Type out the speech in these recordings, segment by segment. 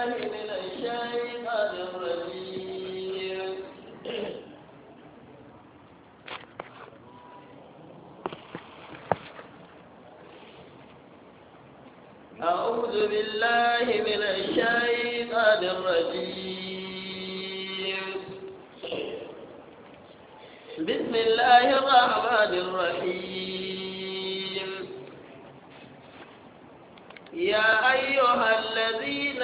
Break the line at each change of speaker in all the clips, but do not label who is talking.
من الشيطان الرجيم أعوذ بالله من الشيطان الرجيم بسم الله الرحمن الرحيم يا أيها الذين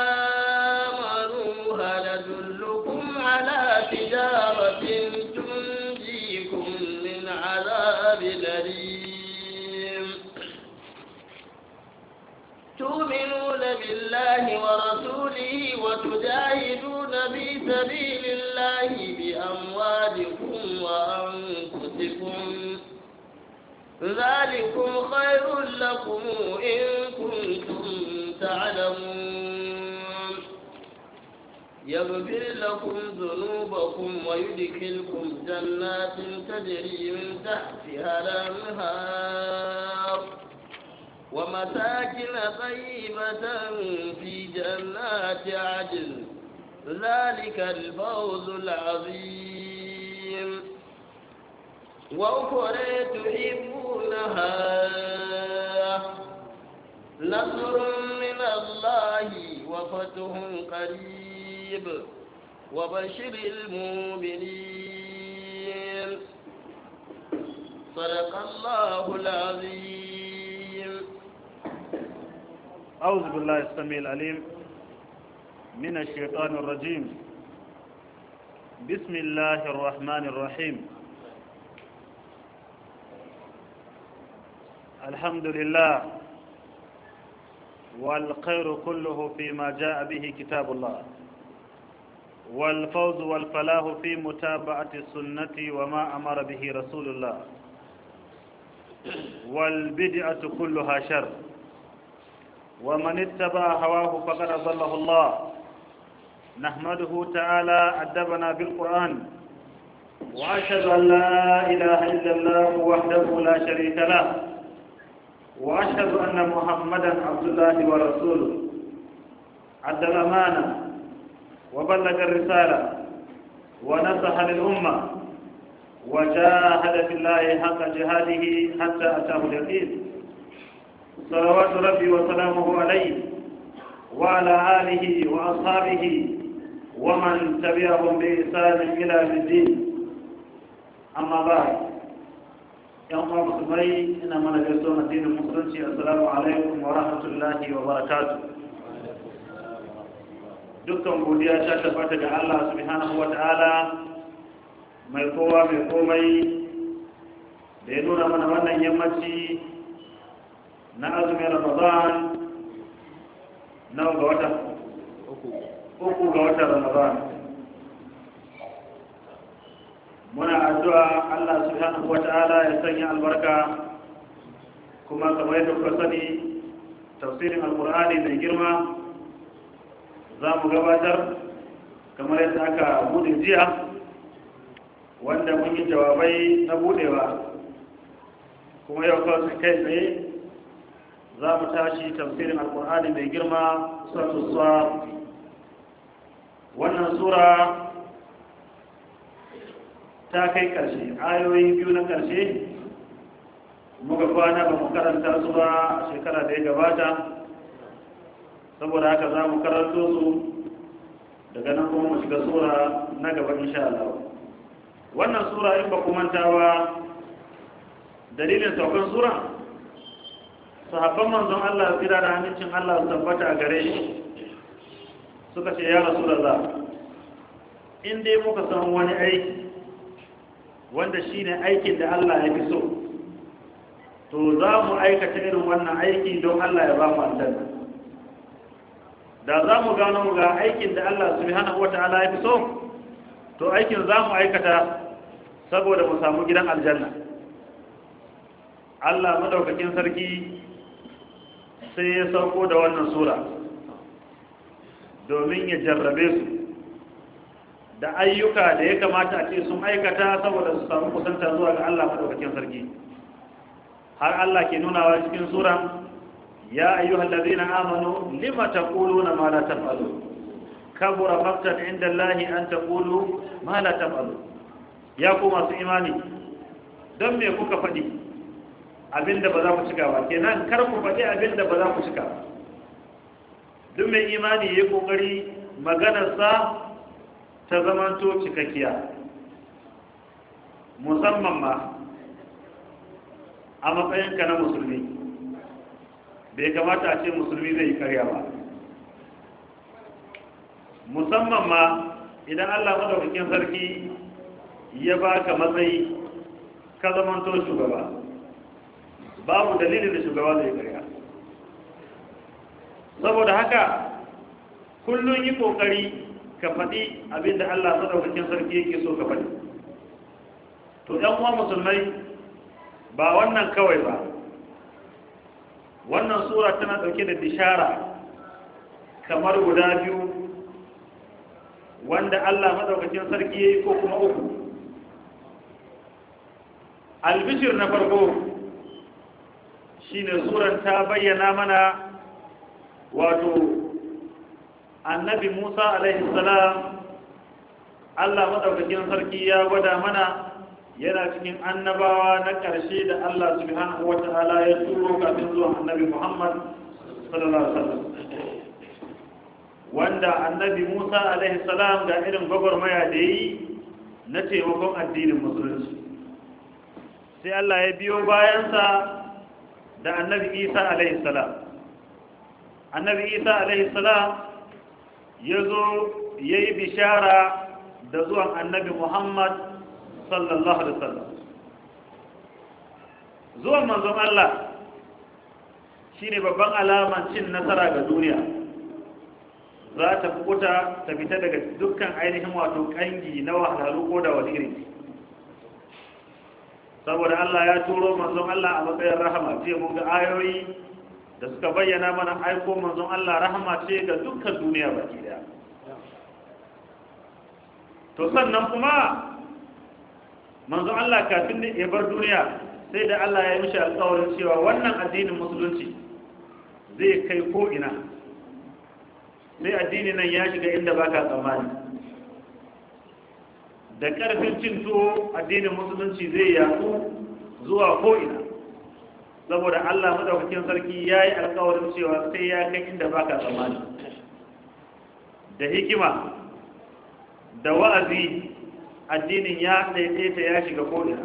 آمنوا هل أدلكم على تجارة تنجيكم من عذاب أليم تؤمنون بالله ورسوله وتجاهدون في سبيل الله بأموالكم وأنفسكم ذلكم خير لكم إن كنتم تعلمون يغفر لكم ذنوبكم ويدخلكم جنات تجري من تحتها الأنهار ومساكن طيبة في جنات عدن ذلك الفوز العظيم وأخرى تحبونها نصر من الله وفتح قريب وبشر المؤمنين صدق الله العظيم
أعوذ بالله السميع العليم من الشيطان الرجيم بسم الله الرحمن الرحيم الحمد لله والخير كله فيما جاء به كتاب الله والفوز والفلاح في متابعة السنة وما أمر به رسول الله والبدعة كلها شر ومن اتبع هواه فقد أضله الله نحمده تعالى أدبنا بالقرآن وأشهد أن لا إله إلا الله وحده لا شريك له وأشهد أن محمدا عبد الله ورسوله أدى الأمانة وبلغ الرسالة ونصح للأمة وجاهد في الله حق جهاده حتى أتاه اليقين صلوات ربي وسلامه عليه وعلى آله وأصحابه ومن تبعهم بإحسان إلى الدين أما بعد yan uwa musulmai ina mana gaisuwa addinin musulunci assalamu alaikum wa rahmatullahi wa barakatu dukkan godiya ta tabbata ga Allah subhanahu wa ta'ala mai kowa mai komai da ya nuna mana wannan yammaci na azumin ramadan nawa ga wata uku ga watan ramadan muna addu'a Allah subhanahu wata'ala ya sanya albarka kuma kamar yadda kuka sani tafsirin alkur'ani mai girma za mu gabatar kamar yadda aka bude jiya wanda mun yi jawabai na budewa kuma yau kawai kai tsaye za mu tashi tafsirin alkur'ani mai girma sura wannan sura ta kai ƙarshe ayoyi biyu na ƙarshe muka kwana ba mu karanta su ba shekara da ya gabata saboda haka za mu karanto su daga nan kuma mu shiga sura na gaba insha Allah wannan sura in ba ku manta ba dalilin saukan sura sahabban manzon Allah tsira da hannun Allah su tabbata a gare shi suka ce ya rasulullah in dai muka san wani aiki wanda shi ne aikin da Allah ya fi so to za mu aikata irin wannan aiki don Allah ya ba mu aljanna da za mu gano ga aikin da Allah subhanahu wata'ala ya fi so to aikin za mu aikata saboda mu samu gidan aljanna Allah madaukakin sarki sai ya sauko da wannan sura domin ya jarrabe su da ayyuka da ya kamata a ce sun aikata saboda su samu kusanta zuwa ga Allah madaukakin sarki har Allah ke nunawa cikin sura ya ayyuhal ladina amanu lima taquluna ma la taf'alun kabura maqtan inda Allahi an taqulu ma la taf'alun ya ku masu imani don me kuka faɗi abinda ba za ku cika ba kenan kar ku faɗi abinda ba za ku cika ba duk mai imani ya kokari maganarsa ta zamanto cikakkiya musamman ma a matsayinka na musulmi bai kamata a ce musulmi zai yi karya ba musamman ma idan allah madaukakin sarki ya baka matsayi ka zamanto shugaba babu dalilin da shugaba zai karya saboda haka kullum yi kokari ka faɗi abinda Allah madaukakin sarki yake so ka faɗi to ɗan uwa musulmai ba wannan kawai ba wannan sura tana ɗauke da bishara kamar guda biyu wanda Allah madaukakin sarki yayi ko kuma uku albishir na farko shine suran ta bayyana mana wato annabi musa alaihi salam allah maɗaukakin sarki ya gwada mana yana cikin annabawa na ƙarshe da allah subhanahu wa ta'ala ya turo kafin zuwan annabi muhammad sallallahu alaihi wasallam wanda annabi musa alaihi salam ga irin gwagwarmaya da yi na taimakon addinin musulunci sai allah ya biyo bayansa da annabi isa alaihi salam annabi isa alaihi salam ya zo ya yi bishara da zuwan annabi muhammad sallallahu alaihi wasallam zuwan manzon allah shine babban alaman cin nasara ga duniya za ta kuta ta fita daga dukkan ainihin wato kangi na wahalhalu ko da wani iri saboda allah ya turo manzon allah a matsayin rahama ce mun ga ayoyi da suka bayyana mana aiko manzon Allah rahama ce ga dukkan duniya baki daya to sannan kuma manzon Allah kafin ya bar duniya sai da Allah ya mishi alƙawarin cewa wannan addinin musulunci zai kai ko ina sai addinin nan ya shiga inda baka tsammani da ƙarfin cin tuwo addinin musulunci zai yaku zuwa ko ina saboda Allah madaukakin sarki ya yi alkawarin cewa sai ya kai inda baka tsammani da hikima da wa'azi addinin ya daidaita ya shiga ko'ina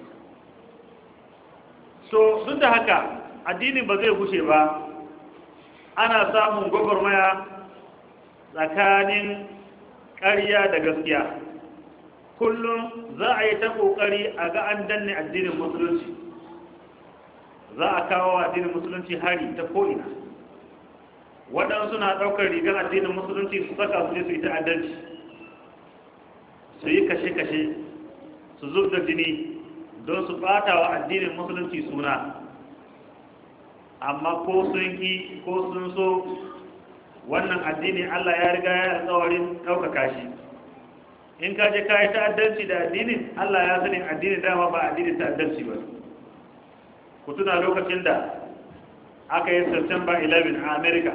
so duk da haka addinin ba zai gushe ba ana samun gwagwarmaya tsakanin ƙarya da gaskiya kullum za a yi ta ƙoƙari a ga an danne addinin musulunci za a kawo addinin musulunci hari ta ko'ina waɗansu na ɗaukar rigar addinin musulunci su saka su ne su yi ta'addanci su yi kashe-kashe su zub da jini don su ɓata wa addinin musulunci suna amma ko sun ki ko sun so wannan addini allah ya riga ya alkawarin ɗaukaka shi in ka je ka yi ta'addanci da addinin allah ya sanin addinin dama ba addinin ta'addanci ba ku tuna lokacin da aka yi september 11 a america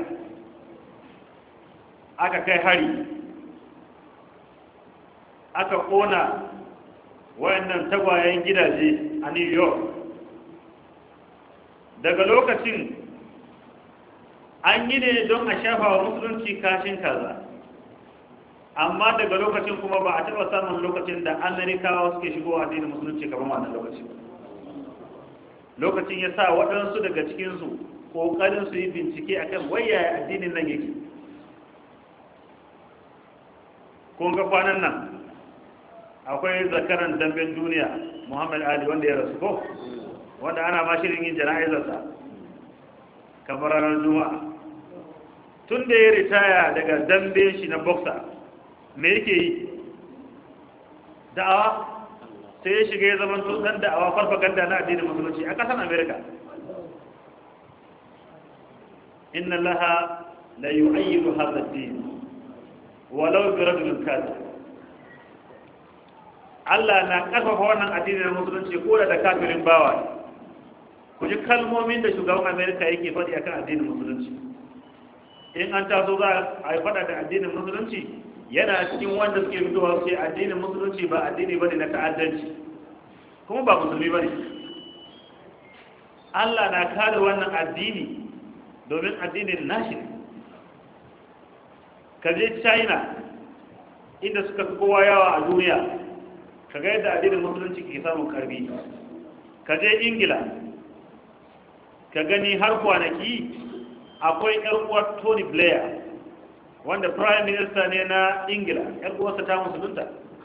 aka kai hari aka kona wayannan tagwayen gidaje a new york daga lokacin an yi ne don a shafa wa musulunci kashin kaza amma daga lokacin kuma ba a taɓa samun lokacin da amerikawa suke shigowa addinin musulunci kamar wannan lokacin lokacin ya sa waɗansu daga cikinsu ƙoƙarin su yi bincike a kan wayaya addinin nan yake kun ga kwanan nan akwai zakaran damben duniya muhammad ali wanda ya rasu ko wanda ana ma shirin yin jana'izarsa kamar ranar juma'a tun da ya ritaya daga dambe shi na boxer me yake yi da'awa sai ya shiga ya zama dan da'awa farfaganda na addinin musulunci a ƙasar america inna laha la yu'ayyidu hadha ad-din walau bi rajulin kafir Allah na ƙarfafa wannan addinin musulunci ko da kafirin bawa ku ji kalmomin da shugaban amerika yake faɗi akan addinin musulunci in an taso za a yi faɗa da addinin musulunci yana cikin wanda suke fitowa su ce addinin musulunci ba addini bane na ta'addanci kuma ba musulmi bane Allah na kare wannan addini domin addinin nashi ne ka je China inda suka fi kowa yawa a duniya ka ga yadda addinin musulunci ke samun karbi ka je Ingila ka gani har kwanaki akwai yar uwar Tony Blair wanda prime minister ne na ingila yan uwarsa ta musulunta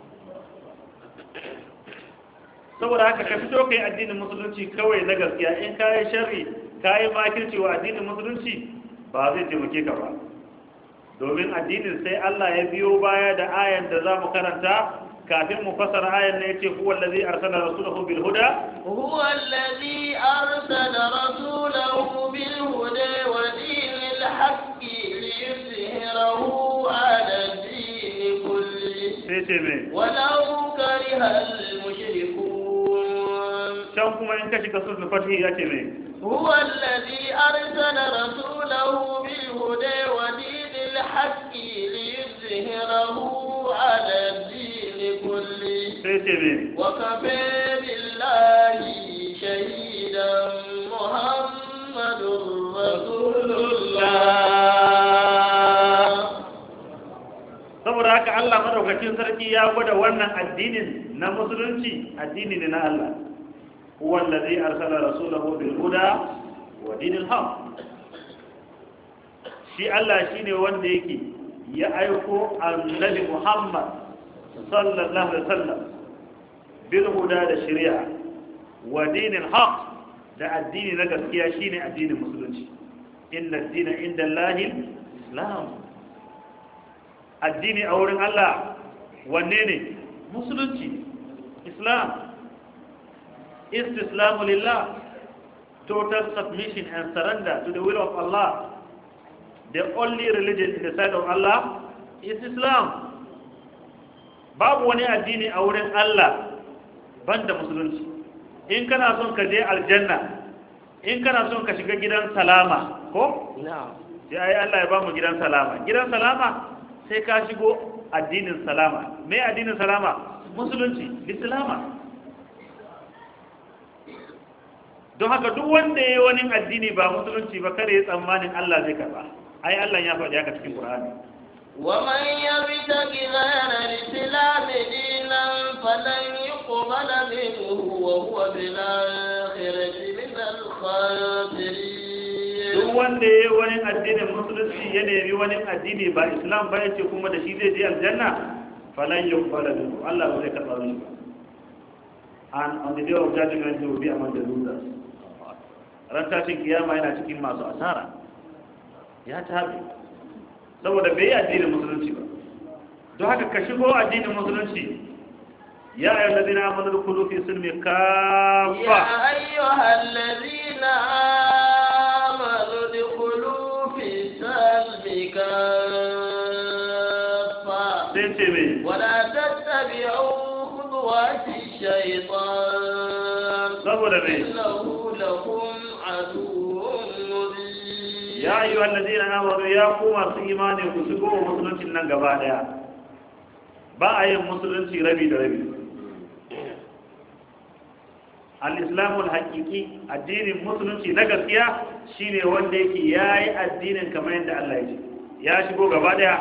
saboda haka ka fito kai addinin musulunci kawai na gaskiya in ka yi sharri ka yi makirci wa addinin musulunci ba zai taimake ka ba domin addinin sai Allah ya biyo baya da ayan da za mu karanta kafin mu fasara ayan ne yace huwa allazi arsala rasulahu bil huda
هو الذي أرسل رسوله بالهدى ودين الحق ليظهره على الدين كله
sai ce me
ولو كره المشركون
can kuma in ka shiga suratul fatih yace me
هو الذي أرسل رسوله بالهدى ودين الحق ليظهره على الدين كله
sai ce me
وكفى بالله شهيدا محمد رسول الله
saboda haka Allah madaukakin sarki ya gwada wannan addinin na musulunci addini ne na Allah huwa allazi arsala rasulahu bil huda wa dinil haq shi Allah shine wanda yake ya aiko annabi Muhammad sallallahu alaihi wasallam bil huda da shari'a wa dinil haq da addini na gaskiya shine addinin musulunci inna ad-dina inda Allahi islam addini a wurin Allah wanne ne musulunci islam istislamu lillah total submission and surrender to the will of Allah the only religion in the sight of Allah is Islam babu wani addini a wurin Allah banda musulunci in kana son ka je aljanna in kana son ka shiga gidan salama ko
نعم
sai ai Allah ya bamu gidan salama gidan salama sai ka shigo addinin salama me addinin salama musulunci islama don haka duk wanda ya yi wani addini ba musulunci ba kare ya tsammanin Allah zai karba ai Allah ya faɗi haka cikin Qur'ani
ومن يبتغ غير الإسلام دينا فلن يقبل منه وهو في الآخرة من الخاسرين
duk wanda ya yi wani addinin musulunci ya nemi wani addini ba islam ba yace kuma da shi zai je aljanna falan yuqbala minhu Allah ba zai karba mishi ba and on the day of judgment he will be among the losers ran tashin kiyama yana cikin masu asara ya tabi saboda bai yi addinin musulunci ba don haka ka shigo addinin musulunci ya ayyuhal ladina amanu dkhulu fi silmi
يا
kaffa
أيها الذين آمنوا ادخلوا في السلم كافة
sai ce me
ولا تتبعوا خطوات الشيطان
saboda me
إنه لكم عدو مبين
ya yi wa lalzina amuru ya ku masu imani ku shigo wa musuluncin nan gaba daya ba a yin musulunci rabi da rabi al-islamul haƙiƙi addinin musulunci na gaskiya shine wanda yake ya yi addinin kamar yadda Allah ya ce ya shigo gaba daya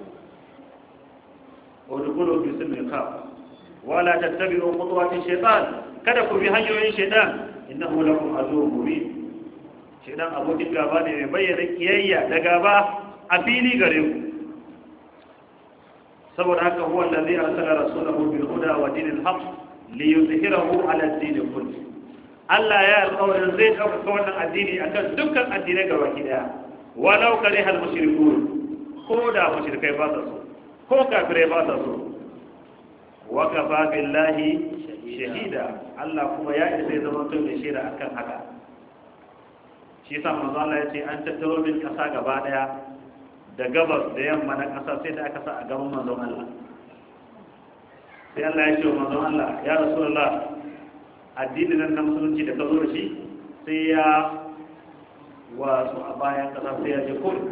wadukulu fi silmin kaf wala tattabi'u khutuwati shaytan kada ku bi hanyoyin shaytan innahu lakum aduwwun mubin shaidan abokin gaba ne mai bayyana kiyayya da gaba a fili gare ku saboda haka huwa allazi arsala rasulahu bil huda wa dinil haqq li yuzhirahu ala ad-din kulli Allah ya alƙawarin zai ɗaukaka wannan addini akan dukkan addinai gaba ki daya walau kariha al-mushrikun ko da mushrikai ba sa so ko kafirai ba sa so wa kafa billahi shahida Allah kuma ya isa ya zama to mai shaida akan haka shi yasa manzo Allah ya ce an tattaro min kasa gaba daya da gabas da yamma na kasa sai da aka sa a gaban manzon Allah sai Allah ya ce wa manzon Allah ya rasulullah addinin nan na musulunci da ka zo da shi sai ya wasu a bayan ƙasa sai ya je ko'ina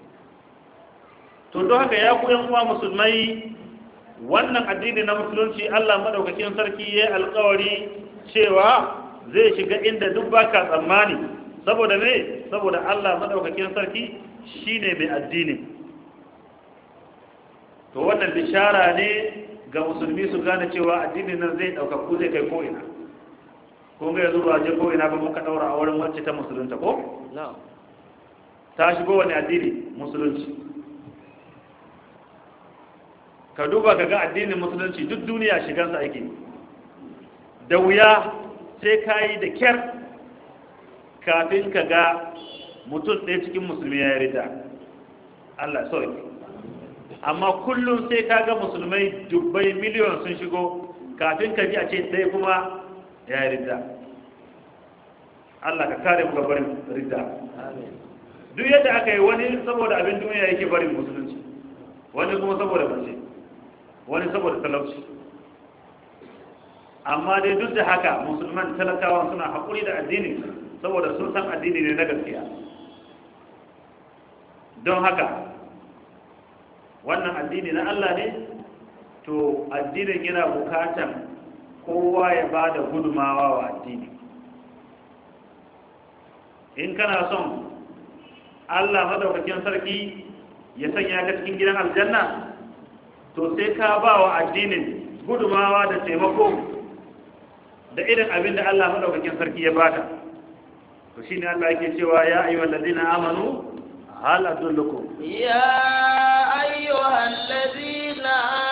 to don haka ya ku uwa musulmai wannan addini na musulunci Allah madaukakin sarki ya alkawari cewa zai shiga inda duk baka tsammani saboda me saboda Allah madaukakin sarki shine mai addini to wannan bishara ne ga musulmi su gane cewa addinin nan zai ɗaukaku zai kai ko'ina ko ga yanzu ba je ko'ina ba muka ɗaura a wurin wacce ta musulunta ko? ta shigo wani addini musulunci ka duba ka ga addinin musulunci duk duniya shigansa ake da wuya sai ka yi da kyar kafin ka ga mutum ɗaya cikin musulmi ya yi rida Allah sauki amma kullum sai ka ga musulmai dubbai miliyon sun shigo kafin ka ji a ce ɗaya kuma ya yi rida Allah ka kare mu barin rida duk yadda aka yi wani saboda abin duniya yake barin musulunci wani kuma saboda mace wani saboda talauci amma dai duk da haka musulman talakawa suna haƙuri da addini saboda sun san addini ne na gaskiya don haka wannan addini na Allah ne to addinin yana bukatan kowa ya ba da gudumawa wa addini in kana son Allah madaukakin sarki ya sanya ka cikin gidan aljanna to sai ka ba wa addinin gudumawa da taimako da irin abin da Allah madaukakin sarki ya baka to shine Allah yake cewa ya ayyuhal ladina amanu hal adullukum
يا أيها الذين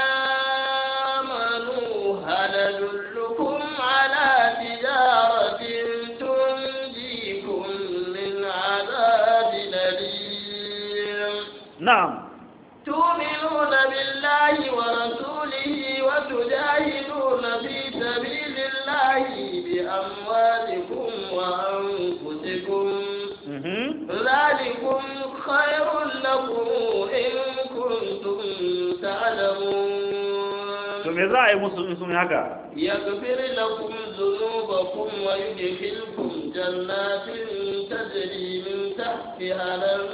آمنوا هل أدلكم على تجارة تنجيكم من عذاب أليم
na'am
تؤمنون بالله ورسوله وتجاهدون في سبيل الله بأموالكم وأنفسكم
mhm
ذلكم خير لكم إن كنتم
to
تعلمون
me za a yi musu in sun yi haka
يغفر لكم ذنوبكم ويدخلكم جنات تجري من تحتها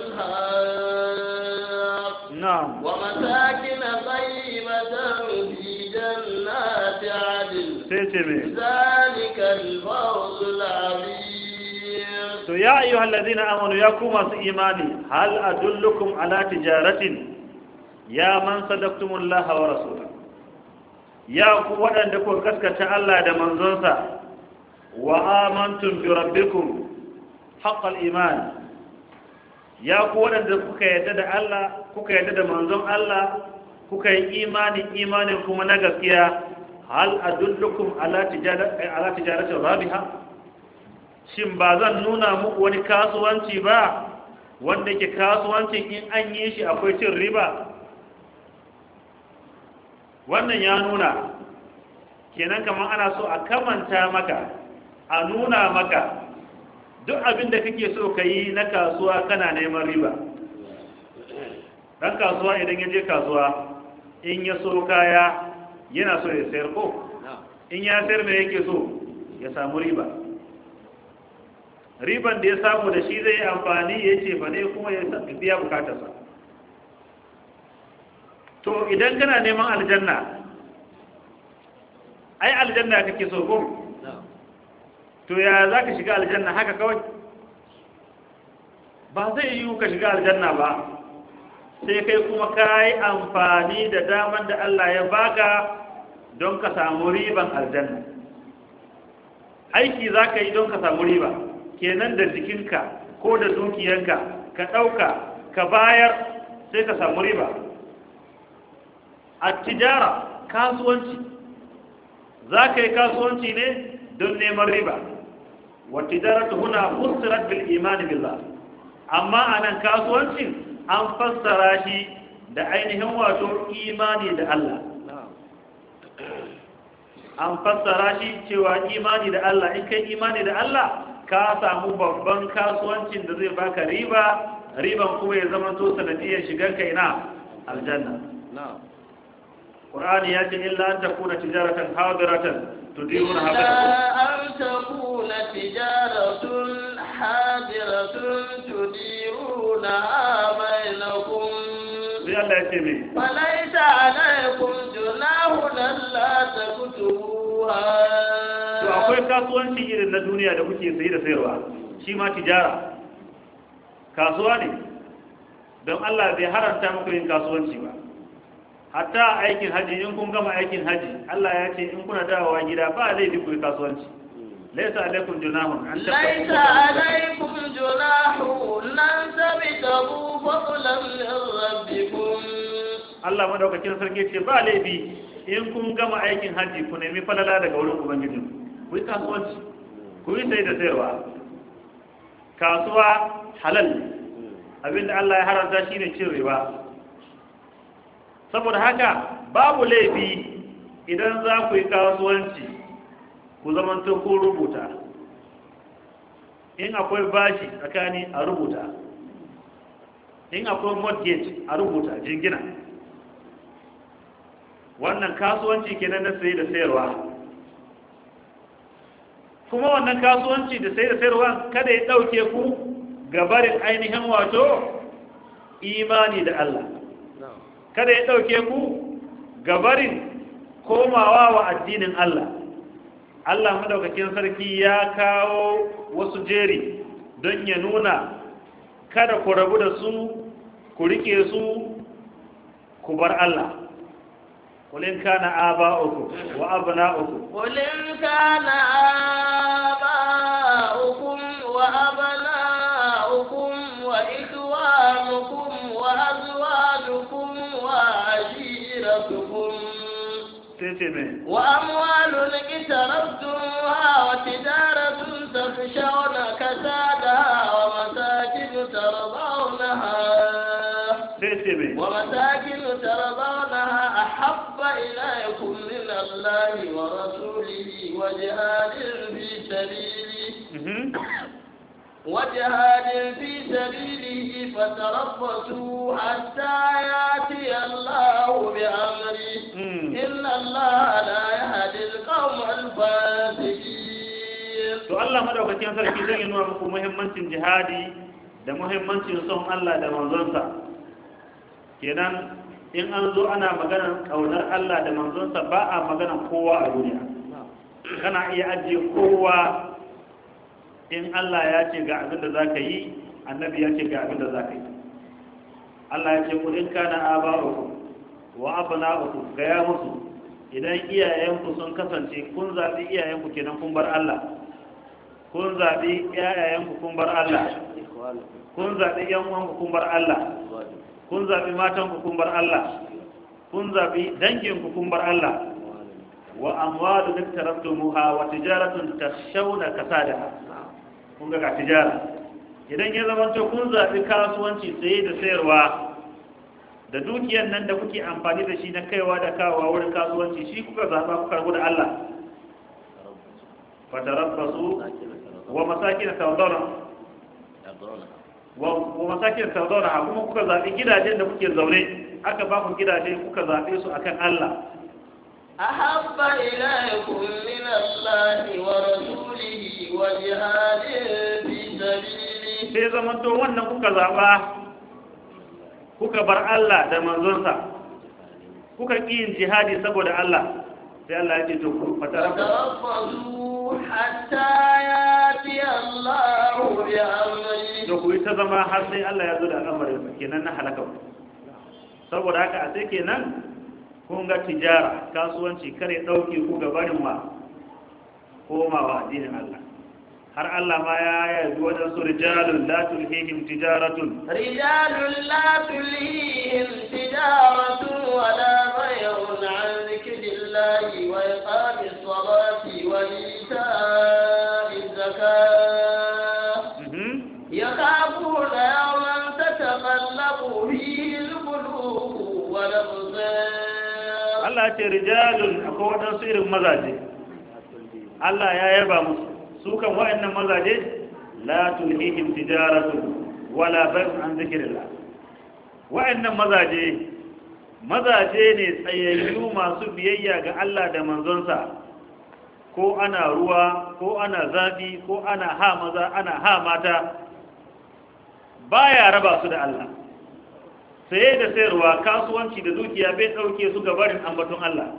الأنهار
na'am
ومساكن طيبة في جنات عدن
sai ce me
ذلك الفوز العظيم
to ya ayyuhal ladina amanu ya ku masu imani hal adullukum ala tijaratin ya man sadaqtumullaha wa rasulahu ya ku waɗanda ku gaskata Allah da manzonsa wa amantum bi rabbikum haqqal iman ya ku waɗanda kuka yadda da Allah kuka yadda da manzon Allah kuka yi imani imanin kuma na gaskiya hal adullukum ala tijarati ala tijaratin rabiha shin ba zan nuna muku wani kasuwanci ba wanda ke kasuwancin in an yi shi akwai cin riba wannan ya nuna kenan kamar ana so a kamanta maka a nuna maka duk abin da kake so ka yi na kasuwa kana neman riba ɗan kasuwa idan ya je kasuwa in ya so kaya yana so ya sayar ko in ya sayar mai yake so ya samu riba riban da ya samu da shi zai yi amfani ya ce fa ne kuma ya biya bukatarsa to idan kana neman aljanna ai aljanna kake so ko to ya za ka shiga aljanna haka kawai ba zai yiwu ka shiga aljanna ba sai kai kuma ka yi amfani da daman da Allah ya baka don ka samu riban aljanna aiki za ka yi don ka samu riba kenan da jikinka ko da dukiyanka ka ɗauka ka bayar sai ka samu riba a tijara kasuwanci za ka yi kasuwanci ne don neman riba wa tijaratu huna fussirat bil imani billah amma anan kasuwancin an fassara shi da ainihin wato imani da Allah an fassara shi cewa imani da Allah in kai imani da Allah ka samu babban kasuwancin da zai baka riba riban kuma ya zama to sanadiyar shigar kai na aljanna qur'ani ya ce illa an takuna tijaratan hadiratan tudiruna
إلا
habata
أن تكون تجارة حاضرة تديرونها بينكم
sai Allah ya ce me
فليس عليكم جناح ألا تكتبوها
to akwai kasuwanci irin na duniya da kuke sayi da sayarwa shi ma tijara kasuwa ne don Allah bai haranta muku yin kasuwanci ba hatta a aikin haji in kun gama aikin haji Allah ya ce in kuna dawowa gida ba laifi ku yi kasuwanci laisa alaikum junahun an
ليس عليكم جناح أن تبتغوا فضلا من ربكم
Allah madaukakin sarki ce ba laifi in kun gama aikin haji ku nemi falala daga wurin ubangijin ku yi kasuwanci ku yi sai da sayarwa kasuwa halal ne abinda Allah ya haranta shine cin riba saboda haka babu laifi idan za ku yi kasuwanci ku zamanto ko rubuta in akwai bashi tsakani a rubuta in akwai mortgage a rubuta jingina wannan kasuwanci kenan na sayi da sayarwa kuma wannan kasuwanci da sayi da sayarwa kada ya ɗauke ku gabarin ainihin wato imani da Allah kada ya ɗauke ku gabarin komawa wa addinin Allah Allah madaukakin sarki ya kawo wasu jeri don ya nuna kada ku rabu da su ku rike su ku bar Allah kulin kana aba'ukum wa abna'ukum
قل إن كان آباؤكم وأبناؤكم وإخوانكم وأزواجكم وعشيرتكم
sai ce mai
وأموال اقترفتموها وتجارة تخشون كسادها ومساكن ترضونها
sai ce mai
ومساكن ترضونها أحب إليكم من الله ورسوله وجهاد في سبيله
Mhm.
وجهاد في سبيله فتربصوا حتى يأتي الله بأمره
Mm.
إن الله لا يهدي القوم الفاسقين
to Allah madaukakin sarki zai nuna muku muhimmancin jihadi da muhimmancin son Allah da manzonsa kenan in an zo ana maganar kaunar Allah da manzonsa ba a maganar kowa a duniya kana iya ajiye kowa in Allah ya ce ga abin da zaka yi annabi ya ce ga abin da zaka yi Allah ya ce ku in kana aba'ukum wa abna'ukum ga ya musu idan iyayenku sun kasance kun zaɓi iyayenku kenan kun bar Allah kun zaɓi iyayenku kun bar Allah kun zaɓi yan uwanku kun bar Allah kun zaɓi matanku kun bar Allah kun zaɓi danginku kun bar Allah wa amwalu dik taraftumuha wa tijaratun takhshawna kasadaha kun ga ga tijara idan ya zama to kun zaɓi kasuwanci saye da sayarwa da dukiyar nan da kuke amfani da shi na kaiwa da kawowa wurin kasuwanci shi kuka zaɓa kuka rabu da Allah fatarabbasu wa masakin tawdara wa wa masakin tawdara kuma kuka zaɓi gidajen da kuke zaune aka ba ku gidaje kuka zaɓe su akan Allah
أحب إليكم من الله ورسوله وجهاد في سبيله
sai zamanto wannan kuka zaɓa kuka bar Allah da manzonsa kuka ƙi yin jihadi saboda Allah sai Allah ya ce to ku fatarabbasu
فتربصوا حتى يأتي الله بأمره
da ku yi ta zama har sai Allah ya zo da al'amarin kenan na halaka ku saboda haka a sai kenan kun ga tijara kasuwanci kare ɗauke ku ga barin ma komawa addinin Allah har Allah ma ya yabi waɗansu rijalun la tulhihim tijaratun
رجال لا تلهيهم تجارة ولا بيع عن ذكر الله وإقام الصلاة وإيتاء الزكاة
Mhm.
يخافون يوما تتقلب فيه القلوب والأبصار
Allah ya ce rijalun akwai waɗansu irin mazaje Allah ya yaba musu su kan waɗannan mazaje la tulhihim tijaratun wala bai'un an zikrillah waɗannan mazaje mazaje ne tsayayyu masu biyayya ga Allah da manzonsa ko ana ruwa ko ana zafi ko ana ha maza ana ha mata baya raba su da Allah saye da sayarwa kasuwanci da dukiya bai ɗauke su ga barin ambaton Allah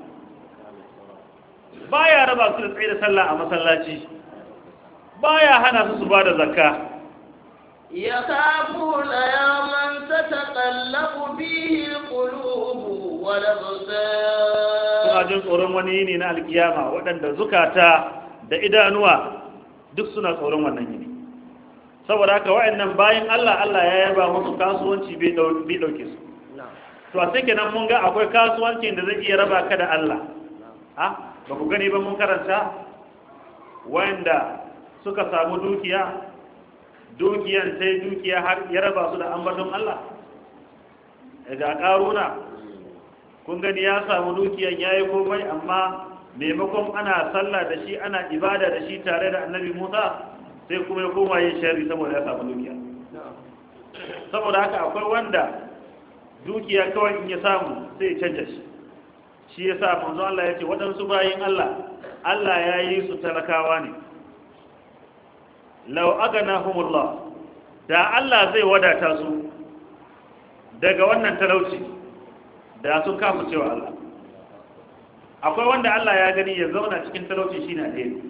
baya raba su da tsaye da sallah a masallaci baya hana su su ba da zakka
يخافون يوما تتقلب فيه القلوب والأبصار
suna jin tsoron wani yini na alkiyama waɗanda zukata da idanuwa duk suna tsoron wannan yini saboda haka wa'annan bayan Allah Allah ya yaba musu kasuwanci bai dau- bai dauke su to a sai kenan mun ga akwai kasuwancin da zai iya raba ka da Allah ha ba ku gani ba mun karanta wanda suka samu dukiya dukiyan sai dukiya har ya raba su da ambaton Allah ga karuna kun gani ya samu dukiyan yayi komai amma maimakon ana sallah da shi ana ibada da shi tare da annabi Musa sai kuma ya koma yin sharri saboda ya samu dukiya saboda haka akwai wanda dukiya kawai in ya samu sai ya canja shi shi ya sa manzo Allah ya ce waɗansu bayin Allah Allah ya yi su talakawa ne lau aganahumullah da Allah zai wadata su daga wannan talauci da sun kafa cewa Allah akwai wanda Allah ya gani ya zauna cikin talauci shine alheri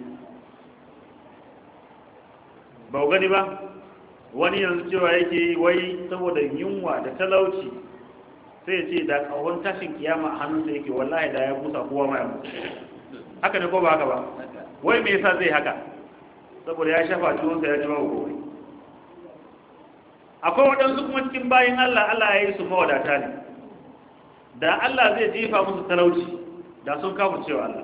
ba ku gani ba wani yanzu cewa yake yi wai saboda yunwa da talauci sai ya ce da kawon tashin kiyama a hannunsa yake wallahi da ya busa kowa ma ya mutu haka ne ko ba haka ba wai me yasa zai haka saboda ya shafa ciwonsa ya ji babu gobe akwai waɗansu kuma cikin bayan Allah Allah ya yi su mawadata ne da Allah zai jefa musu talauci da sun kafa cewa Allah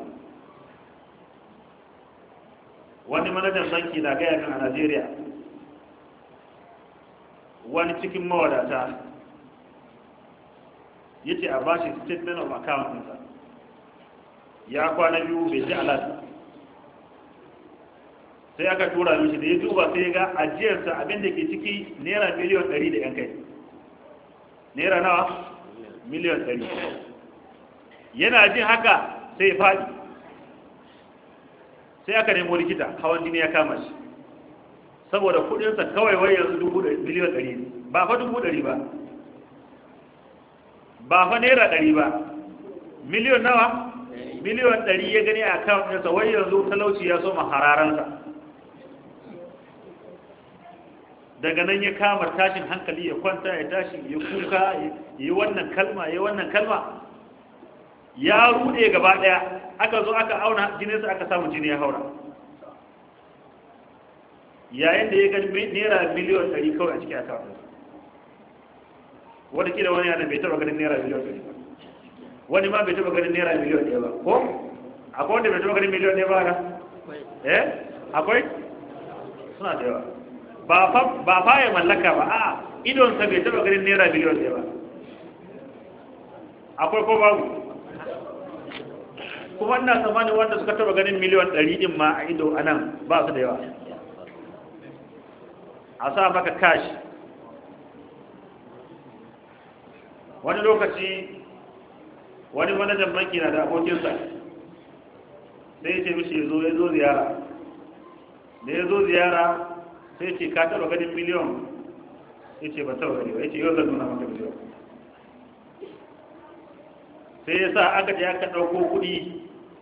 wani manajan banki na gaya min a Najeriya wani cikin mawadata ya ce a bashi statement of account ɗinsa ya kwana biyu bai ji alata sai aka tura mishi da ya duba sai ya ga ajiyarsa abinda ke ciki naira miliyan 100 da yan kai naira nawa miliyan 100 yana jin haka sai ya faɗi sai aka nemo likita hawan jini ya kama shi saboda kudinsa kawai wai yanzu dubu miliyan 100 ba fa dubu 100 ba ba fa naira 100 ba miliyan nawa miliyan 100 ya gani a account ɗinsa wai yanzu talauci ya soma hararansa daga nan ya kama tashin hankali ya kwanta ya tashi ya kuka ya yi wannan kalma ya yi wannan kalma ya rude gaba daya aka zo aka auna jininsa aka samu jini ya haura yayin da ya gani naira miliyan 100 kawai a cikin akawun wanda kila wani yana bai taba ganin naira miliyan 100 ba wani ma bai taba ganin naira miliyan 1 ba ko akwai wanda bai taba ganin miliyan 1 ba na eh akwai suna da yawa ba fa ya mallaka ba a idonsa bai taba ganin naira miliyan ɗaya ba akwai ko babu kuma ina tsammanin wanda suka taba ganin miliyan ɗari ɗin ma a ido a nan ba su da yawa a sa maka kashi wani lokaci wani manajan banki na da abokinsa sai ya ce mishi ya zo ya zo ziyara da ya zo ziyara sai ce ka taba ganin miliyon ya ce ba taba gani ba ya ce yau zan nuna maka miliyon sai ya sa aka je aka ɗauko kuɗi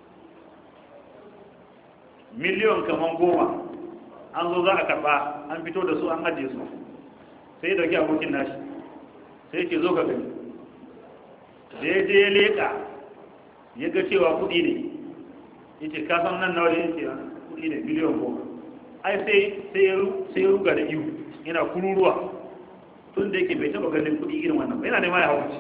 miliyon kaman goma an zo za a karɓa an fito da su an ajiye su sai ya dauki abokin nashi sai ya ce zo ka gani da ya je ya leƙa ya ga cewa kuɗi ne ya ce ka san nan nawa ne ya ce kuɗi ne miliyon goma ai sai sai ya ruga da ihu yana kururuwa tun da yake bai taba ganin kudi irin wannan ba yana nema ya hauci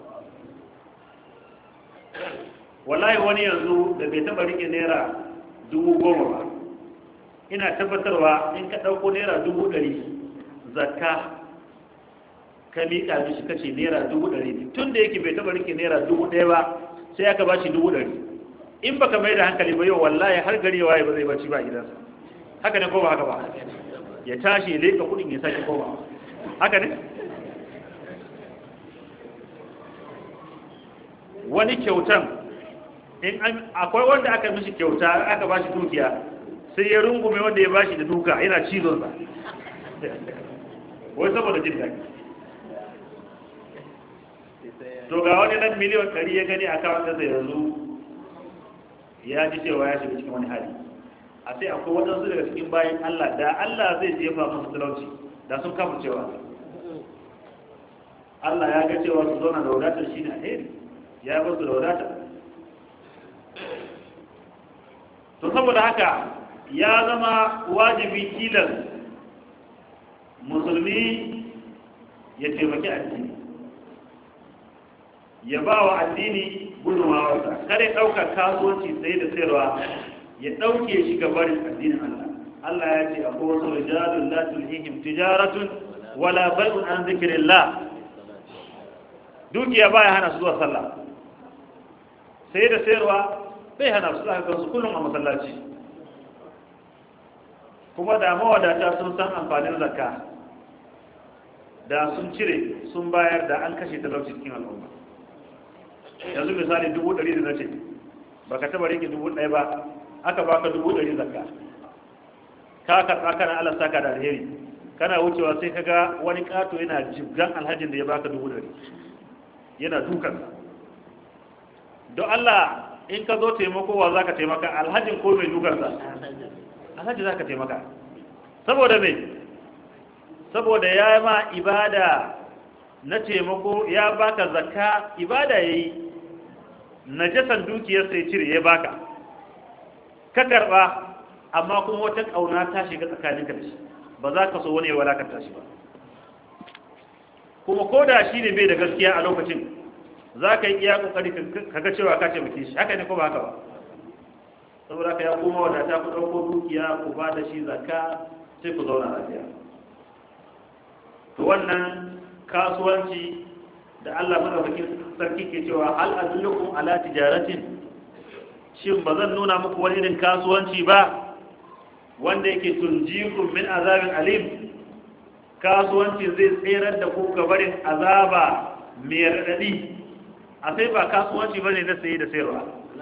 wallahi wani yanzu da bai taba rike naira dubu goma ba ina tabbatarwa in ka ɗauko naira dubu ɗari zakka ka miƙa mishi kace naira dubu ɗari ne tun da yake bai taba rike naira dubu ɗaya ba sai aka ba shi dubu ɗari in baka mai da hankali ba yau wallahi har gari ya waye ba zai bacci ba a gidansa haka ne ko ba haka ba ya tashi ya leka kudin ya sake koma haka ne wani kyautan in akwai wanda aka mishi kyauta aka bashi dukiya sai ya rungume wanda ya bashi da duka yana cizon sa wai saboda jin daɗi to ga wani nan miliyan ɗari ya gani a kawon ɗansa yanzu ya ji cewa ya shiga cikin wani hali a sai akwai waɗansu daga cikin bayan Allah da Allah zai jefa musu talauci da sun kafa cewa Allah ya ga cewa su zauna da wadatar shi ne alheri ya ba su da wadatar to saboda haka ya zama wajibi tilas musulmi ya taimaki addini ya ba wa addini gudunmawarsa kare ɗaukar kasuwanci sai da sayarwa ya ɗauke shi ga barin addinin Allah Allah ya ce akwai wasu rijalun la tulhihim tijaratun wala bai'un an zikrillah dukiya baya hana su zuwa sallah sai da sayarwa bai hana su zaka gansu kullum a masallaci kuma da mawadata sun san amfanin zakka da sun cire sun bayar da an kashe talauci cikin al'umma yanzu misali dubu ɗari da na ce ba ka taɓa rike dubu ɗaya ba aka baka dubu ɗari zakka ka karɓa kana Allah saka da alheri kana wucewa sai ka ga wani ƙato yana jibgan alhajin da ya baka dubu ɗari yana dukan don Allah in ka zo taimako wa za ka taimaka alhajin ko mai dukansa alhaji za ka taimaka saboda mai saboda ya ma ibada na taimako ya baka zakka ibada ya yi najasan dukiyar sai cire ya baka ka karba amma kuma wata kauna ta shiga tsakaninka da shi ba za ka so wani ya walakanta shi ba kuma ko da shi ne bai da gaskiya a lokacin za ka yi iya kokari ka ga cewa ka taimake shi haka ne ko ba haka ba saboda ka ya koma wadata ku ɗauko dukiya ku ba da shi zakka sai ku zauna lafiya to wannan kasuwanci da Allah madaukakin sarki ke cewa hal adullukum ala tijaratin shin ba zan nuna muku wani irin kasuwanci ba wanda yake tunjikum min azabin alim kasuwanci zai tserar da ku gabarin azaba mai raɗaɗi a sai ba kasuwanci bane na saye da sayarwa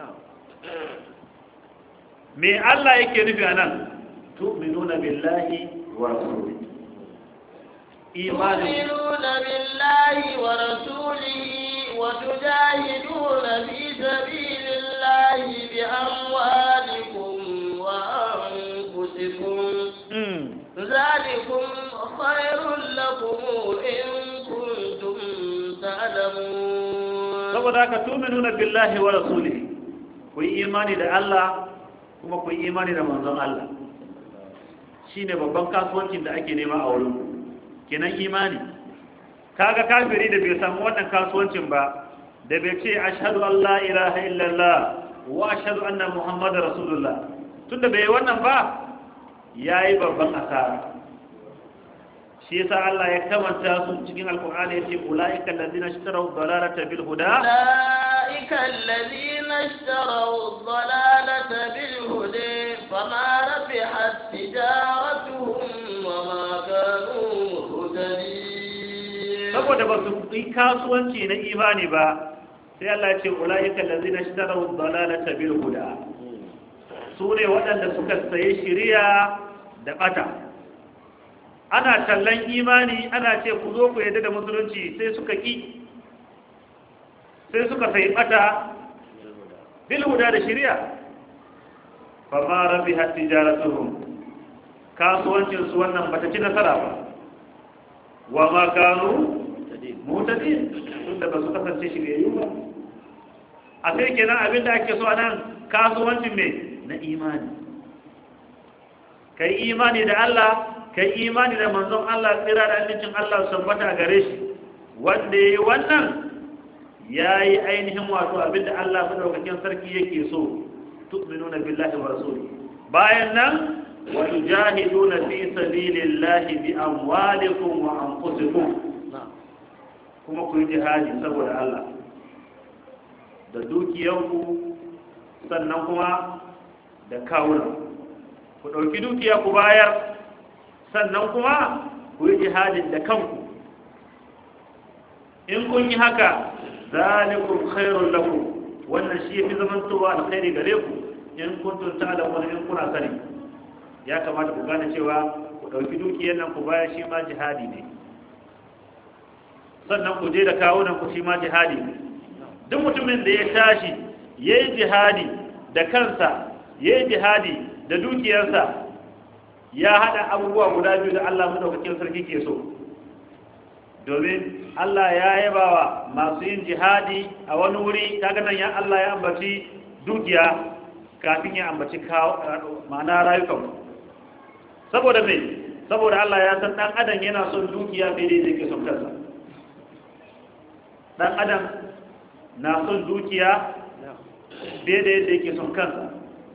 me Allah yake nufi anan tu'minuna billahi wa rasulihi imani
تؤمنون بالله ورسوله وتجاهدون في سبيل الله بأموالكم وأنفسكم
Mm.
ذلكم خير لكم إن كنتم تعلمون
saboda haka tu'minuna billahi wa rasulihi ku yi imani da Allah kuma ku yi imani da manzon Allah shine babban kasuwancin da ake nema a wurin ku. kenan imani kaga kafiri da bai samu wannan kasuwancin ba da bai ce ashhadu an la ilaha illallah wa ashhadu anna muhammadar rasulullah tunda bai yi wannan ba yayi babban asara shi yasa Allah ya kamanta su cikin alkur'ani yace ulaika allazina ishtaraw dalalata bil huda
أولئك الذين اشتروا الضلالة بالهدى فما ربحت تجارتهم وما كانوا مهتدين
saboda ba su yi kasuwanci na imani ba sai Allah ya ce ulaika allazina ishtaraw dalalata bil huda su ne waɗanda suka sayi shiriya da bata ana tallan imani ana ce ku zo ku yadda da musulunci sai suka ki sai suka sayi bata bil huda da shiriya fa ma rabihat tijaratuhum kasuwancin su wannan bata ci nasara ba wa ma kanu mutadin tunda ba su kasance shiryayyu ba a sai kenan abinda ake so anan kasuwancin me na imani kai imani da Allah kai imani da manzon Allah tsira da amincin Allah su tabbata a gare shi wanda yayi wannan yayi ainihin wato abinda Allah madaukakin sarki yake so tu'minuna billahi wa rasulihi bayan nan wa tujahiduna fi sabilillahi bi amwalikum wa anfusikum kuma ku yi jihadi saboda Allah da dukiyanku sannan kuma da kawunan ku ɗauki dukiya ku bayar sannan kuma ku yi jihadin da kanku in kun yi haka zalikum khairun lakum wannan shi yafi zamantowa alkhairi gare ku in kuntum ta'lamun in kuna sani ya kamata ku gane cewa ku dauki dukiyar nan ku bayar shi ma jihadi ne sannan ku je da kawunan ku shi ma jihadi ne duk mutumin da ya tashi yayi jihadi da kansa yayi jihadi da dukiyarsa ya hada abubuwa guda biyu da Allah madaukakin sarki ke so domin Allah ya yabawa masu yin jihadi a wani wuri kaga nan ya Allah ya ambaci dukiya kafin ya ambaci ma'ana rayukan saboda me saboda Allah ya san dan adam yana son dukiya fiye da yake son kansa dan adam na son dukiya fiye da yadda yake son kansa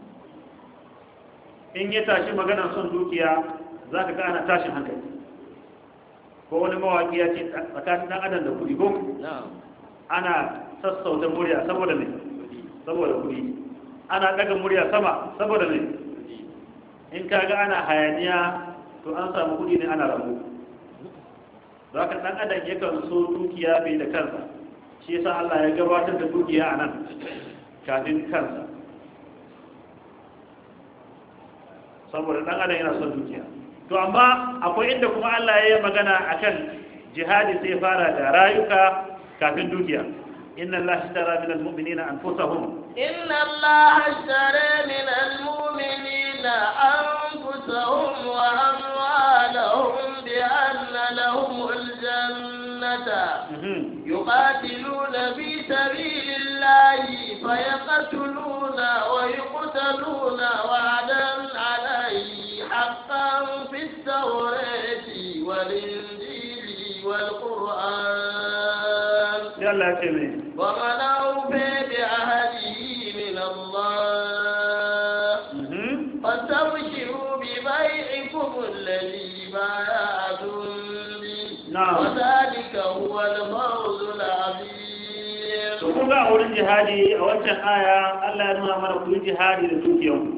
in ya tashi magana son dukiya za ka ga ana tashin hankali ko wani mawaki ya ce tsakanin dan adam da kudi ko ana sassauta murya saboda ne saboda kudi ana daga murya sama saboda ne in ka ga ana hayaniya to an samu kudi ne ana rabu za ka dan adam yakan so dukiya bai da kansa shi yasa Allah ya gabatar da dukiya a nan kafin kansa saboda dan adam yana son dukiya to amma akwai inda kuma Allah ya yi magana akan jihadi sai fara da rayuka kafin dukiya inna Allah ishtara min almu'minina anfusahum
inna Allah ishtara min almu'minina anfusahum wa amwalahum bi anna lahum aljannata yuqatiluna fi sabilillahi fayaqtuluna wa yuqtaluna wa'dan alayhi haqqan في التوراة والإنجيل والقرآن
يلا كمين
ومن أوفى بعهده من الله فاستبشروا ببيعكم الذي بايعتم به
نعم.
وذلك هو الفوز العظيم
to kun ga a wurin jihadi a wancan aya Allah ya nuna mana ku yi jihadi da dukiyanku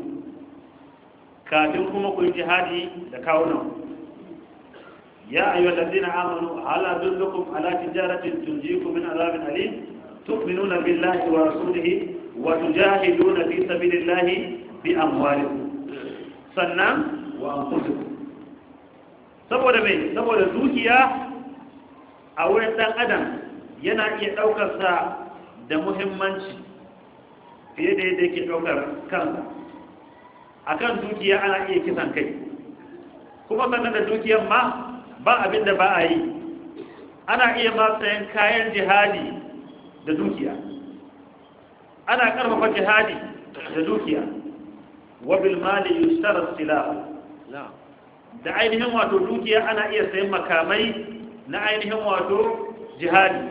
kafin kuma ku yi jihadi da kawunan ya ayyuhal ladina amanu ala dullukum ala tijaratin tunjikum min azabin alim tu'minuna billahi wa rasulihi wa tujahiduna fi sabilillahi bi amwalikum sannan wa anfusikum saboda me saboda dukiya a wurin dan adam yana iya daukar sa da muhimmanci fiye da yadda yake daukar kansa akan dukiya ana iya kisan kai kuma sannan da dukiyar ma ba abin da ba a yi ana iya ma sayan kayan jihadi da dukiya ana karfafa jihadi da dukiya wabil mali yustara silah da ainihin wato dukiya ana iya sayan makamai na ainihin wato jihadi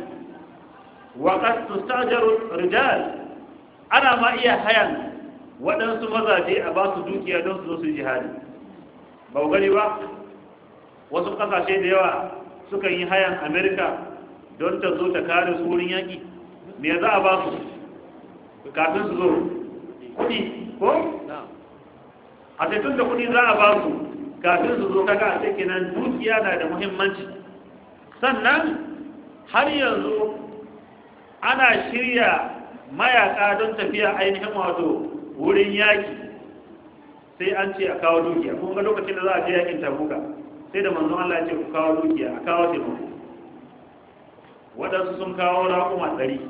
wa qad tustajaru rijal ana ma iya hayan waɗansu mazaje a ba su dukiya don su zo su jihadi ba gani ba wasu ƙasashe da yawa sukan yi hayan amerika don ta zo ta kare su wurin yaƙi me za a ba su kafin su zo kuɗi ko? a taitun da kuɗi za a ba su kafin su zo kaga a cikin nan dukiya na da muhimmanci sannan har yanzu ana shirya mayaka don tafiya ainihin wato wurin yaki sai an ce a kawo dukiya kun ga lokacin da za a je yakin tabuka sai da manzon Allah ya ce ku kawo dukiya a kawo taimako waɗansu sun kawo raƙuma ɗari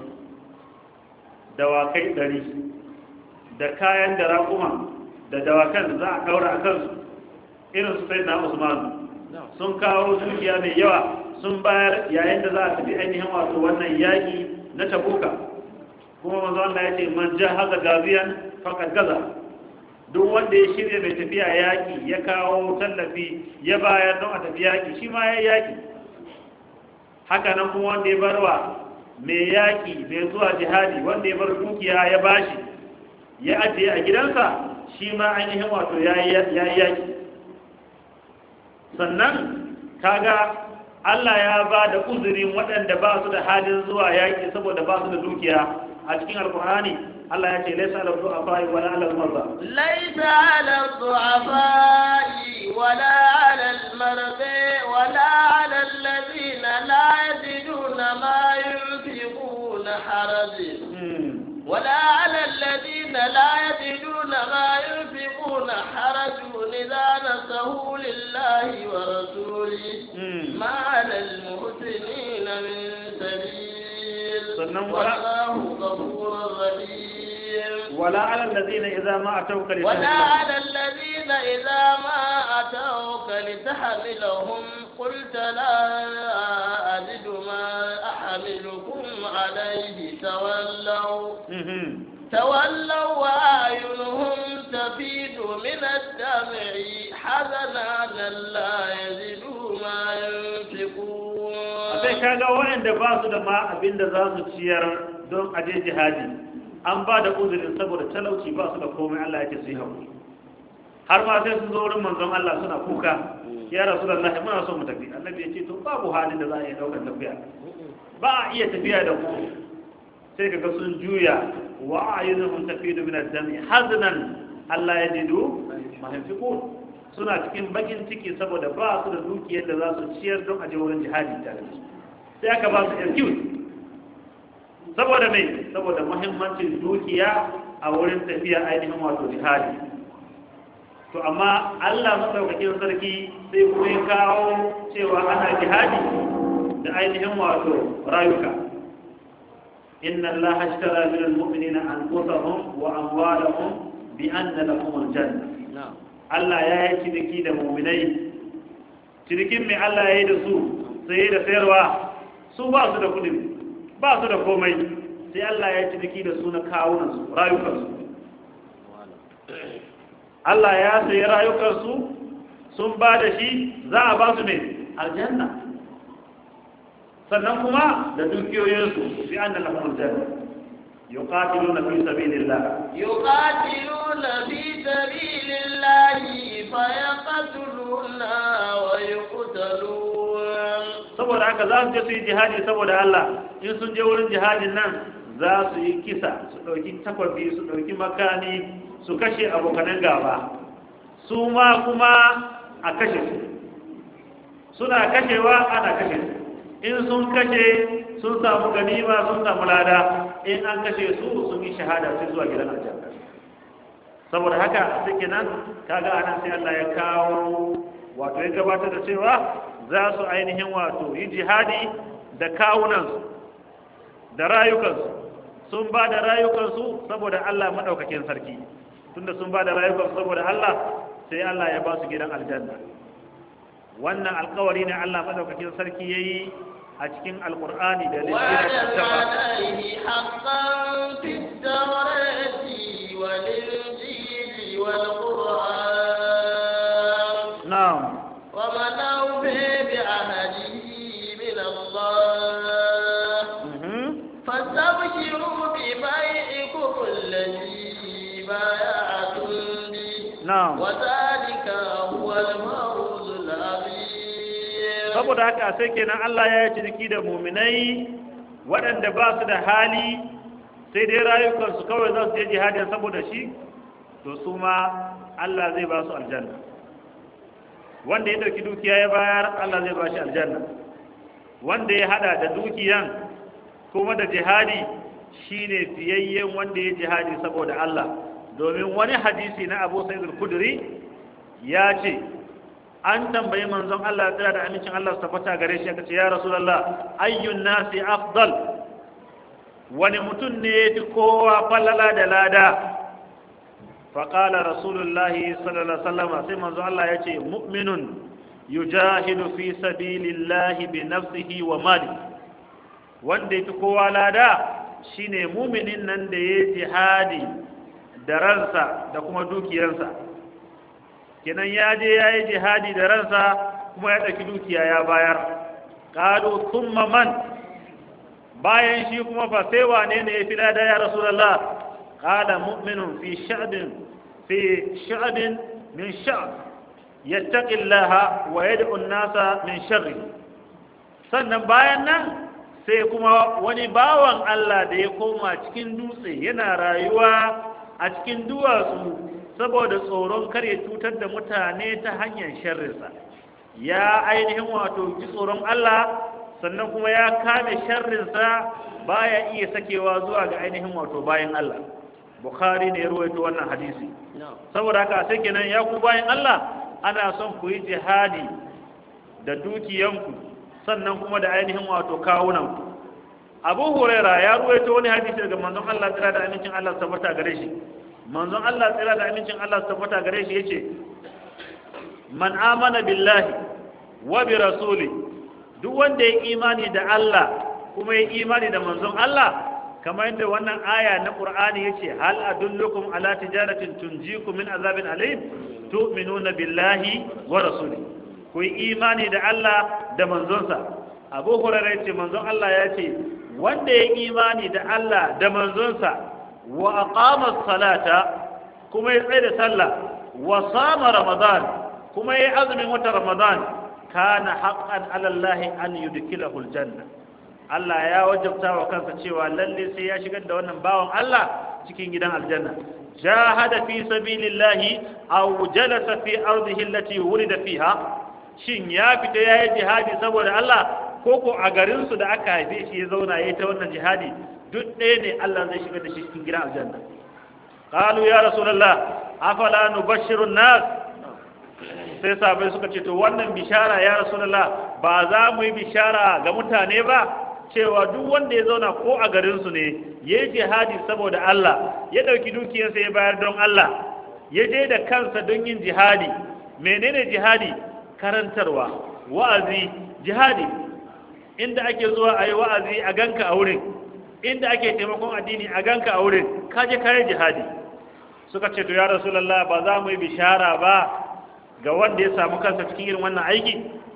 dawakai ɗari da kayan da raƙuma da dawakan za a ɗaura a kansu irin su sai na usman sun kawo dukiya mai yawa sun bayar yayin da za a tafi ainihin wato wannan yaƙi na tabuka kuma manzo Allah ya ce man jahaza gaziyan faqad gaza duk wanda ya shirya mai tafiya yaki ya kawo tallafi ya bayar don a tafi yaki shi ma ya yaki haka nan kuma wanda ya barwa mai yaki mai zuwa jihadi wanda ya bar dukiya ya bashi ya ajiye a gidansa shi ma ainihin wato ya yi yaki sannan kaga Allah ya ba da uzurin waɗanda ba su da halin zuwa yaƙi saboda ba su da dukiya a cikin alkur'ani Allah ya ce laisa ala du'afa wala ala marza
laisa ala du'afa wala ala al-mardi wala ala alladhina la yajiduna ma yunfiquna haraj ولا على الذين لا يجدون ما ينفقون حرج إذا نصحوا لله ورسوله
Mm.
ما على المحسنين من سبيل
sannan wala
والله غفور رحيم
wala ala allazina idza ma atawka li
ولا على الذين إذا ما أتوك لتحملهم قلت لا أجد ما أحملكم عليه تولوا
Mhm.
تولوا وأعينهم تفيض من الدمع حزنا لا يجدوا ما ينفقون
sai kaga waɗanda ba su da ma abin da za su ciyar don aje jihadi an ba da uzurin saboda talauci ba su da komai Allah yake su yi haƙuri har ma sai sun zo wurin manzon Allah suna kuka ya rasulullah muna so mu tafi annabi ya ce to babu halin da za a iya daukar tafiya ba a iya tafiya da ku sai kaga sun juya wa ayyuhum tafidu min ad-dami haznan Allah yajidu ma yunfiqun suna cikin bakin ciki saboda ba su da dukiyar da za su ciyar don aje wurin jihadi tare da su sai aka ba su excuse saboda mai saboda muhimmancin dukiya a wurin tafiya ainihin wato jihadi to amma Allah madaukakin sarki sai kuma ya kawo cewa ana jihadi da ainihin wato rayuka inna Allah ashtara min al-mu'minina anfusahum wa amwalahum bi anna lahum al-janna
نعم
Allah ya yi ciniki da mu'minai cinikin mai Allah ya yi da su sai da sayarwa su ba su da kudi ba su da komai sai Allah ya yi ciniki da su na kawunansu rayukansu Allah ya sayi rayukansu sun ba da shi za a ba su mai aljanna sannan kuma da dukiyoyinsu bi an da lahum aljanna yuqatiluna fi sabilillah
يقاتلون في سبيل الله فيقتلون ويقتلون
saboda haka za su je su yi jihadi saboda Allah in sun je wurin jihadin nan za su yi kisa su ɗauki takwabi su ɗauki makani su kashe abokanan gaba su ma kuma a kashe su suna kashewa ana kashe su in sun kashe sun samu ganima sun samu lada in an kashe su sun yi shahada sai zuwa gidan aljanna saboda haka suke nan kaga anan sai Allah ya kawo wato ya gabatar da cewa za su ainihin wato yi jihadi da kawunansu da rayukansu sun ba da rayukansu saboda Allah maɗaukakin sarki tunda sun ba da rayukansu saboda Allah sai Allah ya ba su gidan aljanna wannan alkawari ne Allah maɗaukakin sarki ya yi a cikin alkur'ani da
وعد
littafin
عليه حقا في التوراة والإنجيل والقرآن
na'am
ومن أوفي بعهده من الله
mhm
فاستبشروا ببيعكم الذي بايعتم به
na'am
وذلك هو الفوز العظيم
saboda haka sai kenan Allah ya yi ciniki da muminai waɗanda ba su da hali sai dai rayukansu kawai za su je jihadin saboda shi to su ma Allah zai ba su aljanna wanda ya ɗauki dukiya ya bayar Allah zai ba shi aljanna wanda ya hada da dukiyan kuma da jihadi shine fiyayyen wanda ya jihadi saboda Allah domin wani hadisi na Abu Sa'id al-Khudri ya ce an tambayi manzon Allah ya tsira da amincin Allah su tabbata gare shi aka ce ya Rasulullah ayyun nasi afdal wani mutum ne ya fi kowa falala da lada faƙala rasulullahi sallallahu alaihi wasallam sai manzon Allah ya ce mu'minun yujahidu fi sabilillahi bi nafsihi wa mali wanda ya fi kowa lada shine muminin nan da ya jihadi da ransa da kuma dukiyarsa kenan ya je ya yi jihadi da ransa kuma ya ɗauki dukiya ya bayar ƙado kuma man bayan shi kuma fa sai wane ne ya fi lada ya rasulallah ƙala mu'minun fi sha'bin fi sha'bin min sha'b yattaqillaha wa yad'u an-nasa min sharri sannan bayan nan sai kuma wani bawan Allah da ya koma cikin dutse yana rayuwa a cikin duwatsu saboda tsoron kar ya cutar da mutane ta hanyar sharrinsa ya ainihin wato ji tsoron Allah sannan kuma ya kame sharrinsa baya iya sakewa zuwa ga ainihin wato bayan Allah bukhari ne ya ruwaito wannan hadisi saboda haka sai kenan ya ku bayan Allah ana son ku yi jihadi da dukiyanku sannan kuma da ainihin wato kawunanku abu huraira ya ruwaito wani hadisi daga manzon Allah tsira da amincin Allah su tabbata gare shi manzon Allah tsira da amincin Allah su tabbata gare shi yace man amana billahi wa bi rasuli duk wanda ya imani da Allah kuma ya imani da manzon Allah kamar yadda wannan aya na Qur'ani yace hal adullukum ala tijaratin tunjikum min azabin alim tu'minuna billahi wa rasuli ku yi imani da Allah da manzonsa Abu Hurairah yace manzon Allah ya ce wanda ya imani da Allah da manzonsa wa aqama salata kuma ya tsaye da sallah wa sama ramadan kuma ya azumin wata ramadan kana haqqan ala Allah an yudkhilahu aljanna Allah ya wajabta wa kansa cewa lalle sai ya shigar da wannan bawan Allah cikin gidan aljanna jahada fi sabilillahi aw jalasa fi ardihi allati wulida fiha shin ya fita yayi jihadi saboda Allah ko ko a garin su da aka haife shi ya zauna yayi ta wannan jihadi duk ɗaya ne Allah zai shigar da shi cikin gidan aljanna qalu ya rasulullah afala nubashshiru nas sai sahabbai suka ce to wannan bishara ya rasulullah ba za mu yi bishara ga mutane ba cewa duk wanda ya zauna ko a garinsu ne ya yi jihadi saboda Allah ya ɗauki dukiyarsa ya bayar don Allah ya je da kansa don yin jihadi menene jihadi karantarwa wa'azi jihadi inda ake zuwa a yi wa'azi a ganka a wurin inda ake taimakon addini a ganka a wurin kaje kayan jihadi suka ce to ya rasulallah ba za mu yi bishara ba ga wanda ya samu kansa cikin irin wannan aiki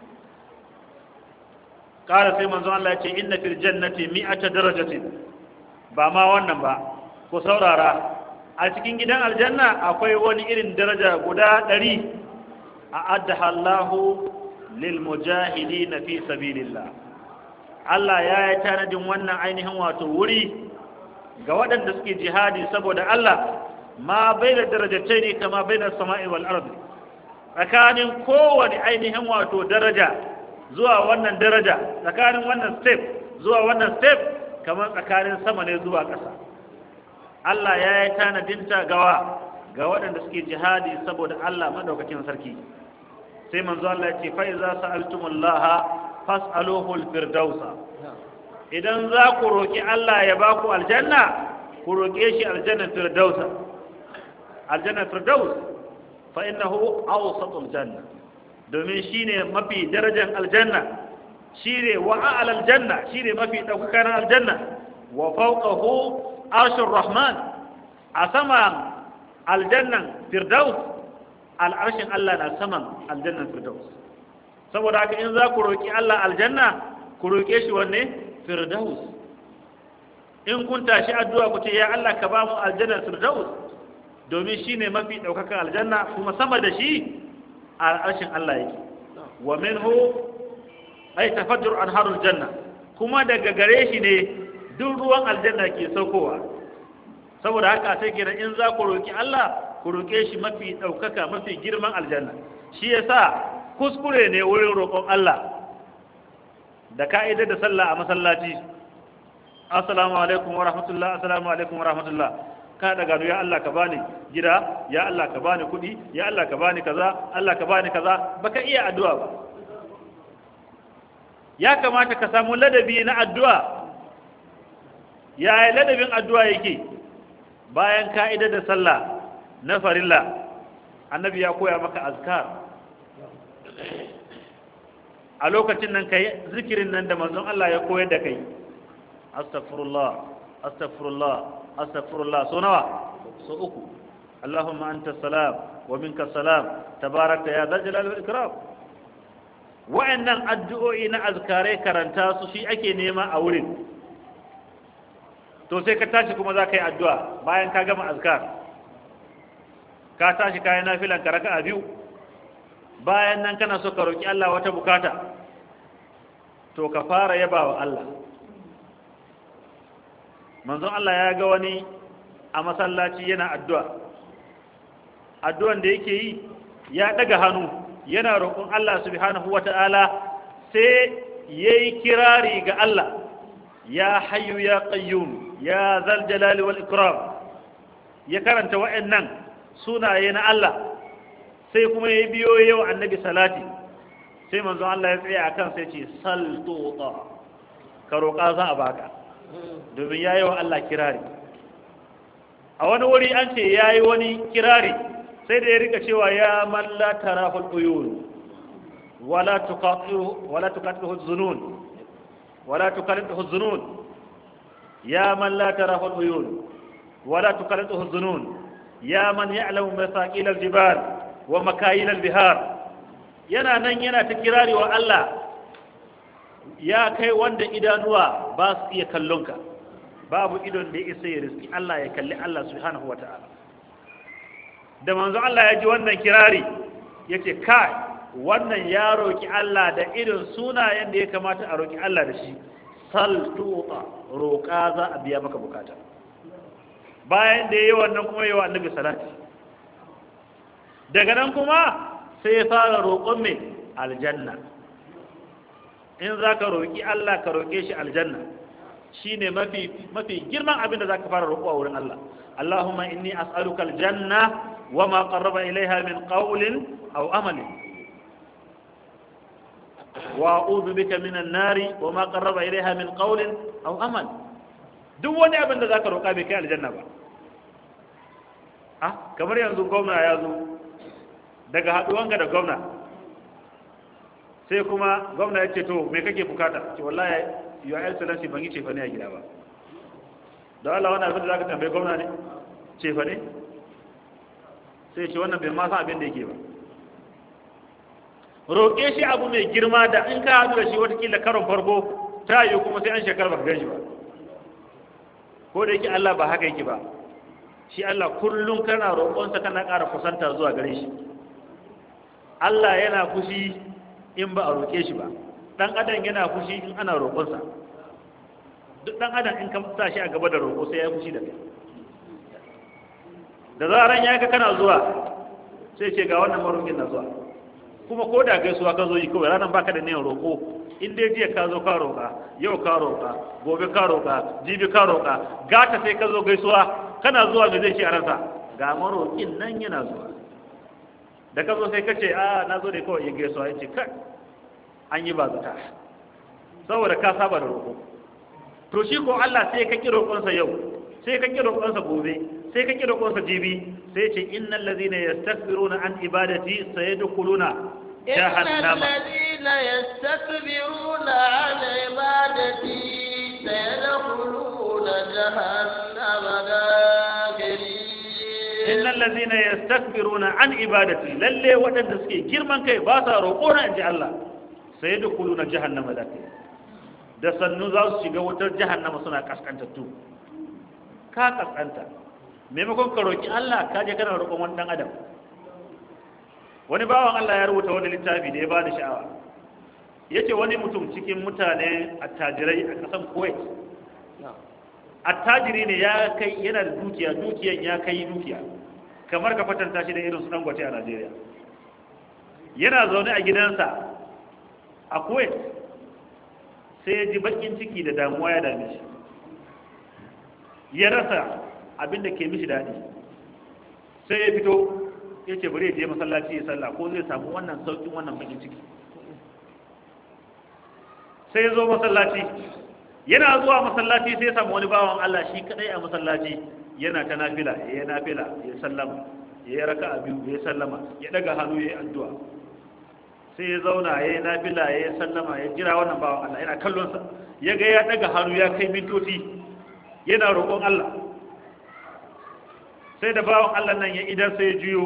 ƙara sai manzo Allah ya ce inna fil jannati mi'ata darajatin ba ma wannan ba ku saurara a cikin gidan aljanna akwai wani irin daraja guda ɗari a addaha Allahu lil mujahidin fi sabilillah Allah ya yi tanadin wannan ainihin wato wuri ga waɗanda suke jihadi saboda Allah ma bai da darajatai ne kama bai da sama'i wal ardi tsakanin kowane ainihin wato daraja zuwa wannan daraja tsakanin wannan step zuwa wannan step kamar tsakanin sama ne zuwa ƙasa Allah ya yi tanadinta gawa ga waɗanda suke jihadi saboda Allah madaukakin sarki sai manzo Allah ya ce fa iza sa'altumullaha fas'aluhu al-firdausa idan za ku roki Allah ya ba ku aljanna ku roke shi aljanna firdausa aljanna firdaus fa innahu awsatul janna domin shine mafi darajar aljanna shine wa a'lal janna shine mafi daukakan aljanna wa fawqahu arshur rahman a saman aljannan firdaus al'arshin Allah na saman aljannan firdaus saboda haka in za ku roki Allah aljanna ku roke shi wanne firdaus in kun tashi addu'a ku ce ya Allah ka ba mu aljannan firdaus domin shine mafi daukakan aljanna kuma sama da shi al'arshin Allah yake wa minhu ay tafajjur anharul janna kuma daga gare shi ne duk ruwan aljanna ke saukowa saboda haka sai kenan in za ku roki Allah ku roke shi mafi daukaka mafi girman aljanna shi yasa kuskure ne wurin roƙon Allah da ka'idar da sallah a masallaci assalamu alaikum wa rahmatullah assalamu alaikum wa rahmatullah ka daga ya Allah ka bani gida ya Allah ka bani kuɗi ya Allah ka bani kaza Allah ka bani kaza baka iya addu'a ba ya kamata ka samu ladabi na addu'a yaya ladabin addu'a yake bayan ka'ida da sallah na farilla annabi ya koya maka azkar a lokacin nan kai zikirin nan da manzon Allah ya koyar da kai astaghfirullah astaghfirullah astaghfirullah so nawa so uku allahumma anta salam wa minka salam tabarakta ya dhal jalali wal ikram wa'annan addu'o'i na azkare karanta su shi ake nema a wurin to sai ka tashi kuma za ka yi addu'a bayan ka gama azkar ka tashi kayan nafilan ka raka a biyu bayan nan kana so ka roƙi Allah wata bukata to ka fara yaba wa Allah manzon Allah ya ga wani a masallaci yana addu'a addu'an da yake yi ya daga hannu yana roƙon Allah subhanahu wata'ala sai yayi kirari ga Allah ya hayyu ya qayyum ya zal jalali wal ikram ya karanta wa'annan sunaye na Allah sai kuma ya biyo yau annabi salati sai manzon Allah ya tsaya akan sai ce sal tuta ka roƙa za a baka domin yayi wa Allah kirari a wani wuri an ce yayi wani kirari sai da ya rika cewa ya man la tarahul uyun wala tuqatihu wala tuqatihu dhunun wala tuqatihu dhunun ya man la tarahul uyun wala tuqatihu dhunun ya man ya'lamu masaqil al-jibal wa makayil al-bihar yana nan yana ta kirari wa Allah ya kai wanda idanuwa ba su iya kallonka babu idon da ya isa ya riski Allah ya kalli Allah subhanahu wa ta'ala da manzo Allah ya ji wannan kirari ya ce kai wannan ya roki Allah da irin sunayen da ya kamata a roki Allah da shi sal tuta roƙa za a biya maka bukata bayan da ya yi wannan kuma yi wa annabi salati daga nan kuma sai ya fara roƙon mai aljanna in za ka roƙi Allah ka roƙe shi aljanna shi ne mafi girman abin da za ka fara roƙo a wurin Allah Allahumma inni as'aluka aljanna wa ma qarraba ilaiha min qawlin aw amalin wa a'udhu bika minan nari wa ma qarraba ilaiha min qawlin aw amal duk wani abin da za ka roƙa bai kai aljanna ba ah kamar yanzu gwamna ya zo daga haɗuwanka da gwamna sai kuma gwamna ya ce to me kake bukata ce wallahi your excellency ban yi cefa ne a gida ba da Allah wannan abin da zaka tambaye gwamna ne cefa ne sai ce wannan bai ma san abin da yake ba roƙe shi abu mai girma da in ka haɗu da shi watakila karon farko ta yi kuma sai an shekara ba ka gan shi ba ko da yake Allah ba haka yake ba shi Allah kullum kana roƙonsa kana ƙara kusanta zuwa gare shi Allah yana fushi in ba a roƙe shi ba ɗan adam yana fushi in ana roƙonsa duk ɗan adam in ka sa shi a gaba da roƙo sai ya fushi da kai da zaran ya ga kana zuwa sai ce ga wannan maroƙin na zuwa kuma ko da gaisuwa ka zo yi kawai ranar baka da niyan roƙo in dai jiya ka zo ka roƙa yau ka roƙa gobe ka roƙa jibi ka roƙa gata sai ka zo gaisuwa kana zuwa me zai ce a ransa ga maroƙin nan yana zuwa da ka zo sai ka ce a na zo da kawai ya gaisuwa ya ce kai an yi ba zata saboda ka saba da roƙo to shi ko Allah sai ka ki roƙonsa yau sai ka ki roƙonsa gobe sai ka ki roƙonsa jibi sai ce innal ladhina yastakbiruna an ibadati sayadkhuluna jahannama
الذين يستكبرون عن عبادتي سيدخلون جهنم داخرين
innal ladhina yastakbiruna an ibadati lalle waɗanda suke girman kai ba sa roƙo na inji Allah sayadkhuluna jahannama dakhirina da sannu za su shiga wutar jahannama suna kaskantattu ka kaskanta maimakon ka roƙi Allah ka je kana roƙon wani ɗan adam wani bawan Allah ya rubuta wani littafi da ya bada sha'awa yace wani mutum cikin mutane attajirai a ƙasar Kuwait attajiri ne ya kai yana da dukiya dukiyan ya kai dukiya kamar ka fatanta shi da irin su dangote a Najeriya yana zaune a gidansa a Kuwait sai ya ji bakin ciki da damuwa ya dame shi ya rasa abin da ke mishi daɗi sai ya fito ya ce bari ya je masallaci ya sallah ko zai samu wannan sauƙin wannan bakin ciki sai ya zo masallaci yana zuwa masallaci sai ya samu wani bawan Allah shi kadai a masallaci yana ta nafila ya yi nafila ya sallama ya yi raka a biyu ya sallama ya daga hannu ya yi addu'a sai ya zauna ya yi nafila ya yi sallama ya jira wannan bawan Allah yana kallonsa ya ga ya daga hannu ya kai mintoci yana roƙon Allah sai da bawan Allah nan ya idan sai ya juyo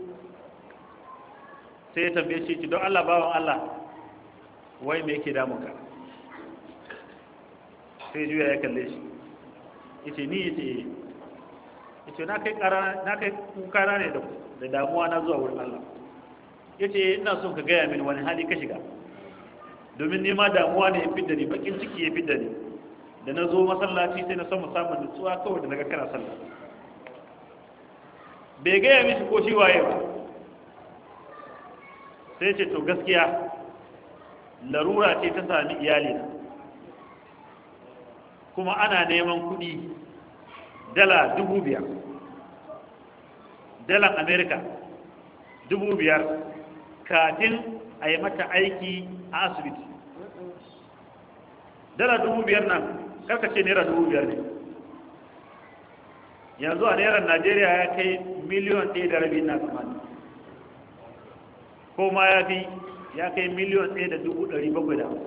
sai ya tambaye shi ki don Allah bawan Allah wai me yake damunka sai juya ya kalle shi yace ni yace yace na kai kara na kai kukana ne da da damuwa na zuwa wurin Allah yace ina son ka gaya mini wani hali ka shiga domin ni ma damuwa ne ya fidda ni bakin ciki ya fidda ni da na zo masallaci sai na samu samun nutsuwa kawai da naga kana sallah bai gaya mishi ko shi waye ba sai ce to gaskiya larura ce ta sami iyali na kuma ana neman kuɗi dala dubu biyar dalan amerika dubu biyar kafin a yi mata aiki a asibiti dala dubu biyar nan karkace naira dubu biyar ne yanzu a naira najeriya ya kai miliyon ɗaya da rabi na tsammani ko ma ya fi ya kai miliyon ɗaya da dubu ɗari bakwai da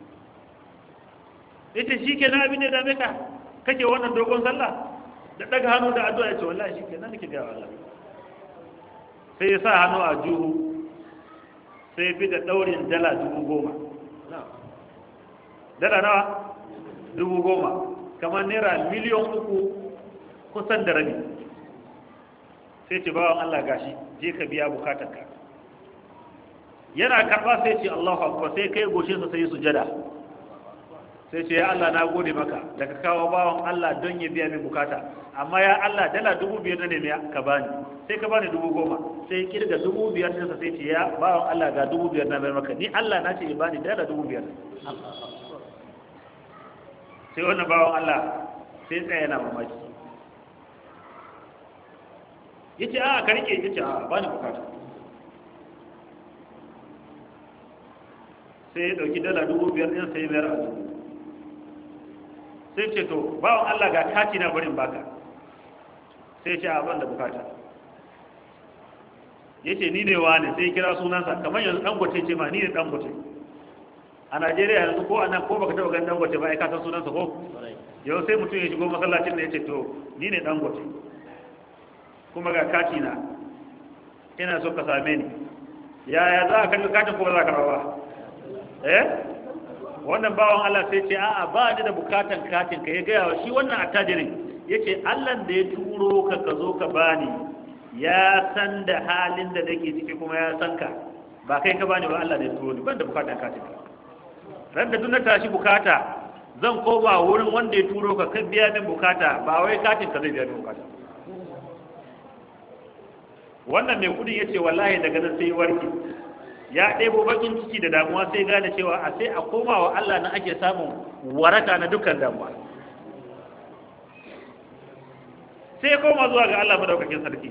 ita shi ke na abin da dame ka kake wannan dogon sallah da ɗaga hannu da addu'a ya ce wallahi shi ke nan nake gaya Allah sai ya sa hannu a juhu sai fi da ɗaurin dala dubu goma dala nawa dubu goma kamar naira miliyon uku kusan da rabi sai ce bawan Allah gashi je ka biya bukatarka yana karɓa sai ce Allahu akbar sai kai goshinsa sai sujada sai ce ya Allah na gode maka da ka kawo bawan Allah don ya biya min bukata amma ya Allah dala dubu biyar na nemi ka bani sai ka bani dubu goma sai kirga dubu biyar ɗinsa sai ce ya bawan Allah ga dubu biyar na bayar maka ni Allah na ce ya bani dala dubu biyar sai wannan bawan Allah sai tsaya yana mamaki ya ce a ka rike ya ce a bani bukata sai ya ɗauki dala dubu biyar ɗin sai bayar a dubu sai ce to bawan Allah ga kati na barin baka sai ce a ban da bukata ya ce ni ne wane sai kira sunansa kamar yanzu dangote ce ma ni ne dangote a najeriya yanzu ko anan ko baka taɓa ganin dangote ba ai ka san sunansa ko yau sai mutum ya shigo masallacin da ya ce to ni ne dangote kuma ga kati na ina so ka same ni yaya za a karɓi katin ko ba za ka rawa eh wannan bawan Allah sai ce a'a ba ni da bukatan katin ka ya gaya wa shi wannan attajirin yace Allah da ya turo ka ka zo ka bani ya san da halin da nake ciki kuma ya san ka ba kai ka bani ba Allah da ya turo ni ban da bukatan katin ka ran da duk na tashi bukata zan koma wurin wanda ya turo ka kan biya min bukata ba wai katin ka zai biya min bukata wannan mai kudin yace wallahi daga nan sai warki ya ɗebo bakin ciki da damuwa sai gane cewa a sai a koma wa Allah na ake samun waraka na dukkan damuwa sai ya koma zuwa ga Allah madaukakin sarki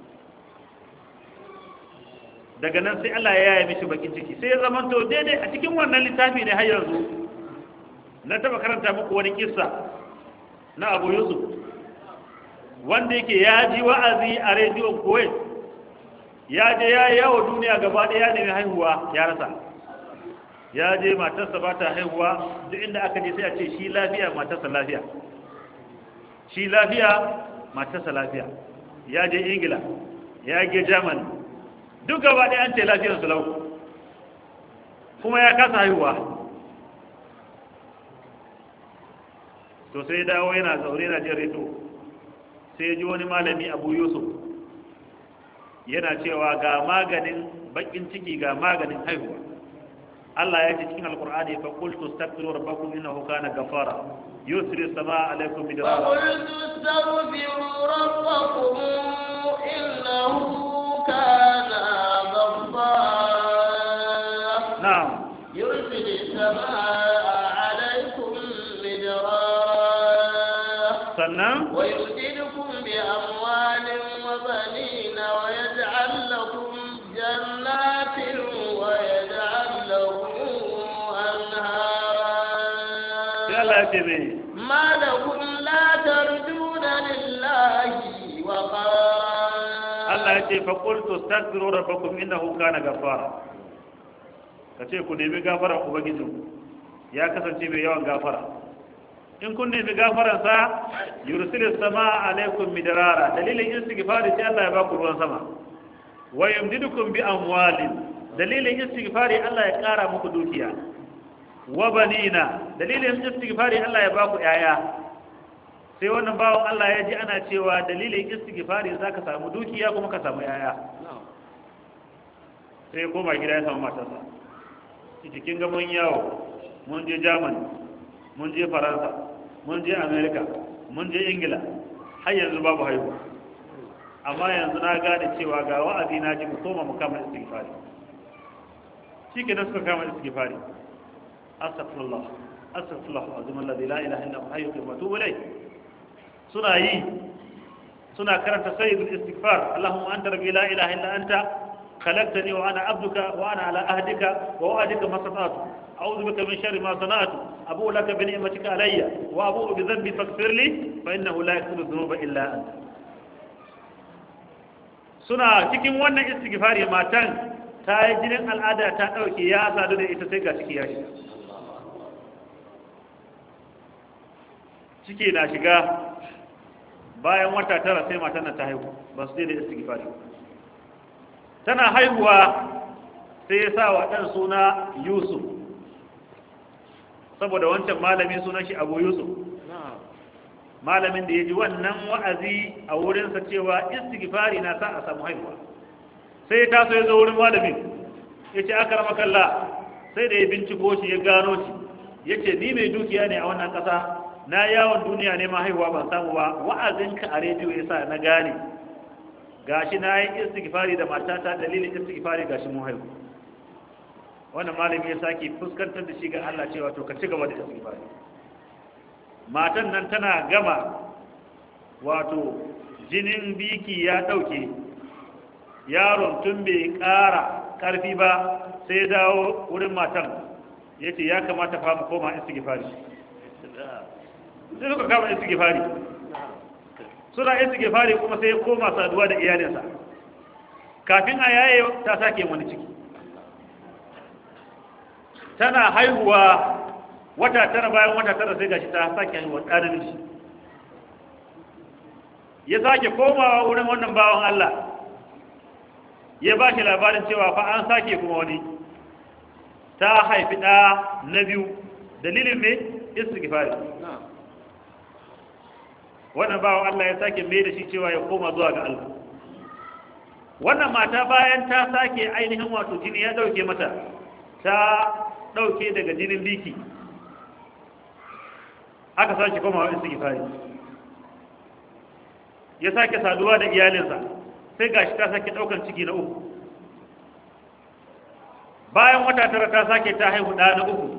daga nan sai Allah ya yaya mishi bakin ciki sai ya zamanto daidai a cikin wannan littafi ne har yanzu na taba karanta muku wani kissa na Abu Yusuf wanda yake ya ji wa'azi a rediyon Kuwait ya je ya yawo duniya gaba ɗaya ya nemi haihuwa ya rasa ya je matarsa ba ta haihuwa duk inda aka je sai a ce shi lafiya matarsa lafiya shi lafiya matarsa lafiya ya je ingila ya je germany duk gaba ɗaya an ce lafiyar su lau kuma ya kasa haihuwa to sai dawo yana zaure yana jin reto sai ya ji wani malami abu yusuf yana cewa ga maganin bakin ciki ga maganin haihuwa Allah ya ce cikin alkur'ani fa qultu astaghfiru rabbakum innahu kana ghafara yusri samaa alaykum bidrara
fa qultu astaghfiru rabbakum innahu kana ghaffara
na'am
yursilu samaa alaykum bidrara
sannan
wa yumdidukum bi amwalin wa banina wa yaj'al lakum jannatin wa yaj'al lakum anhara
sai Allah ya ce me
ما لكم لا ترجون لله وقارا
Allah ya ce fa qultu astaghfiru rabbakum innahu kana ghafara kace ku nemi gafara ubangijin ya kasance mai yawan gafara in kun nemi gafaran sa yursilu samaa alaikum midrara dalilin istighfari sai Allah ya ba ku ruwan sama wa yumdidukum bi amwalin dalilin istighfari Allah ya kara muku dukiya wa banina dalilin istighfari Allah ya ba ku yaya sai wannan bawan Allah ya ji ana cewa dalilin istighfari za ka samu dukiya kuma ka samu yaya sai koma gida ya samu matarsa cikin ga mun yawo mun je germany mun je faransa mun je america mun je ingila har yanzu babu haihuwa amma yanzu na gane cewa ga wa'azi na ji mu koma mu kama istighfari shi ke suka kama istighfari astaghfirullah astaghfirullah azim alladhi la ilaha illa huwa hayyul qayyum wa atubu ilayh suna yi suna karanta sayyidul istighfar allahumma anta rabbi la ilaha illa anta خلقتني وأنا عبدك وأنا على أهدك ووعدك ما استطعت أعوذ بك من شر ما صنعت أبوء لك بنعمتك علي وأبوء بذنبي فاغفر لي فإنه لا يغفر الذنوب إلا أنت suna cikin wannan istighfari matan ta yi jinin al'ada ta ɗauke ya sadu da ita sai ga ciki ya shiga ciki na shiga bayan wata tara sai matan nan ta haihu ba su da istighfari tana haihuwa sai ya sa wa ɗan suna yusuf saboda wancan malami sunan shi abu yusuf malamin da ya ji wannan wa'azi a wurinsa cewa istighfari na sa a samu haihuwa sai ya taso ya zo wurin malamin ya ce aka rama kalla sai da ya binciko shi ya gano shi ya ce ni mai dukiya ne a wannan ƙasa na yawon duniya ne ma haihuwa ban samu ba wa'azinka a rediyo ya sa na gane gashi na yi istighfari da matata dalilin istighfari gashi mun haihu wannan malami ya sake fuskantar da shi ga Allah cewa to ka ci gaba da istighfari matan nan tana gama wato jinin biki ya dauke yaron tun bai ƙara ƙarfi ba sai dawo wurin matan ya ce ya kamata fa mu koma istighfari sai suka kama istighfari suna istighfari kuma sai ya koma saduwa da iyalinsa kafin a yaye ta sake wani ciki tana haihuwa wata tara bayan wata tara sai gashi ta sake haihuwa ɗan namiji ya sake komawa wurin wannan bawan Allah ya ba shi labarin cewa fa an sake kuma wani ta haifi ɗa na biyu dalilin mai istighfari wannan bawan Allah ya sake mai da shi cewa ya koma zuwa ga Allah wannan mata bayan ta sake ainihin wato jini ya dauke mata ta dauke daga jinin biki aka sake koma wa istighfari ya sake saduwa da iyalinsa sai gashi ta sake daukan ciki na uku bayan wata tara ta sake ta haihu ɗa na uku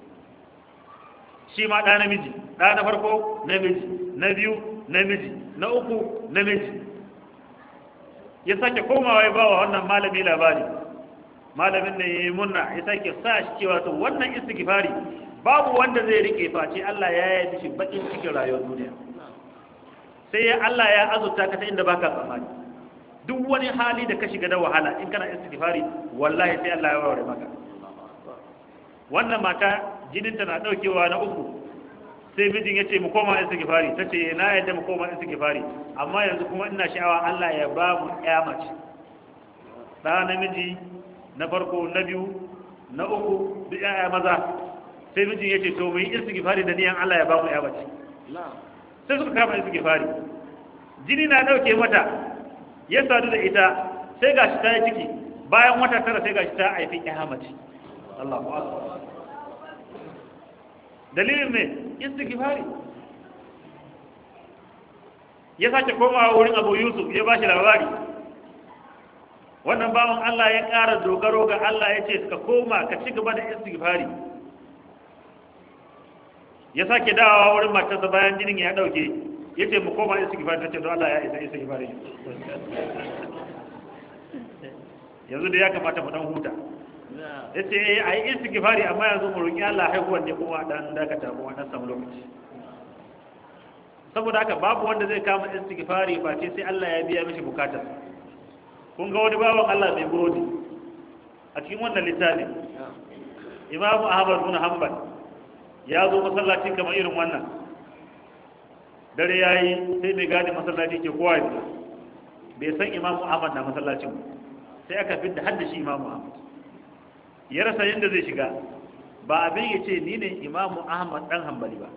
shi ma ɗa namiji ɗa na farko namiji na biyu namiji na uku namiji ya sake komawa ya ba wa wannan malami labari malamin da ya yi munna ya sake sa shi cewa to wannan istighfari babu wanda zai rike face Allah ya yi shi bakin cikin rayuwar duniya sai ya Allah ya azurta ka ta inda baka tsammani duk wani hali da ka shiga da wahala in kana istighfari wallahi sai Allah ya warware maka wannan mata jininta na daukewa na uku sai mijin ya ce mu koma istighfari ta ce na yadda mu koma istighfari amma yanzu kuma ina sha'awa Allah ya ba mu ƴa mace ɗa namiji na farko na biyu na uku duk ƴaƴa maza sai mijin ya ce to mu yi istighfari da niyan Allah ya ba mu ƴa mace sai suka kama istighfari jini na dauke mata ya sadu da ita sai gashi ta yi ciki bayan wata tara sai gashi ta haifi ƴa mace Allahu akbar dalilin ne istighfari ya sake komawa wurin abu yusuf ya ba shi labari wannan bawan Allah ya ƙara dogaro ga Allah ya ce ka koma ka ci gaba da istighfari ya sake dawowa wurin matarsa bayan jinin ya ɗauke ya ce mu koma istighfari ta ce don Allah ya isa istighfari yanzu da ya kamata mu dan huta ya ce a yi istighfari amma yanzu mu roƙi Allah haihuwar ne kuma dan dakata kuma dan samu lokaci saboda haka babu wanda zai kama istighfari ba ce sai Allah ya biya mishi bukatar kun ga wani bawan Allah mai burodi a cikin wannan littafin Imam Ahmad bin Hanbal ya zo masallaci kamar irin wannan dare yayi sai mai gadi masallaci ke kowa ya bai san Imam Ahmad na masallacin sai aka fitta hadda shi Imam Ahmad ya rasa yadda zai shiga ba abin ya ce ni ne imamu ahmad dan hambali ba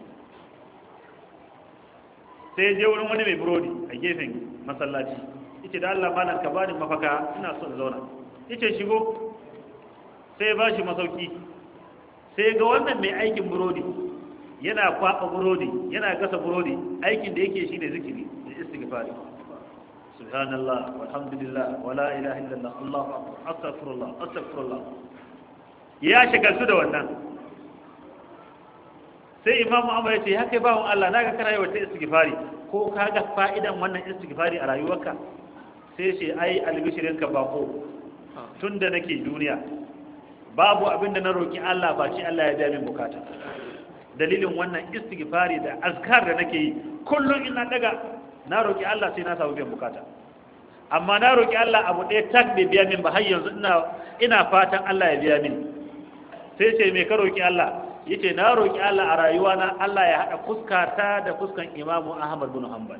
sai je wurin wani mai burodi a gefen masallaci yace da Allah malam ka bani mafaka ina son zauna yace shigo sai ba shi masauki sai ga wannan mai aikin burodi yana kwaba burodi yana gasa burodi aikin da yake shine zikiri da istighfari subhanallah walhamdulillah wala ilaha illallah allahu akbar astaghfirullah astaghfirullah ya shagaltu da wannan sai imamu amma ya ce ya kai bawon Allah na ga kana yawa ta istighfari ko ka ga fa'idan wannan istighfari a rayuwarka sai ce ai albishirinka bako tun da nake duniya babu abin da na roƙi Allah ba ce Allah ya biya min bukata dalilin wannan istighfari da azkar da nake yi kullum ina daga na roƙi Allah sai na samu biyan bukata amma na roƙi Allah abu ɗaya tak bai biya min ba har yanzu ina ina fatan Allah ya biya min sai ce me ka roƙi Allah yace na roƙi Allah a rayuwa na Allah ya haɗa fuskata da fuskan Imam Ahmad bin Hanbal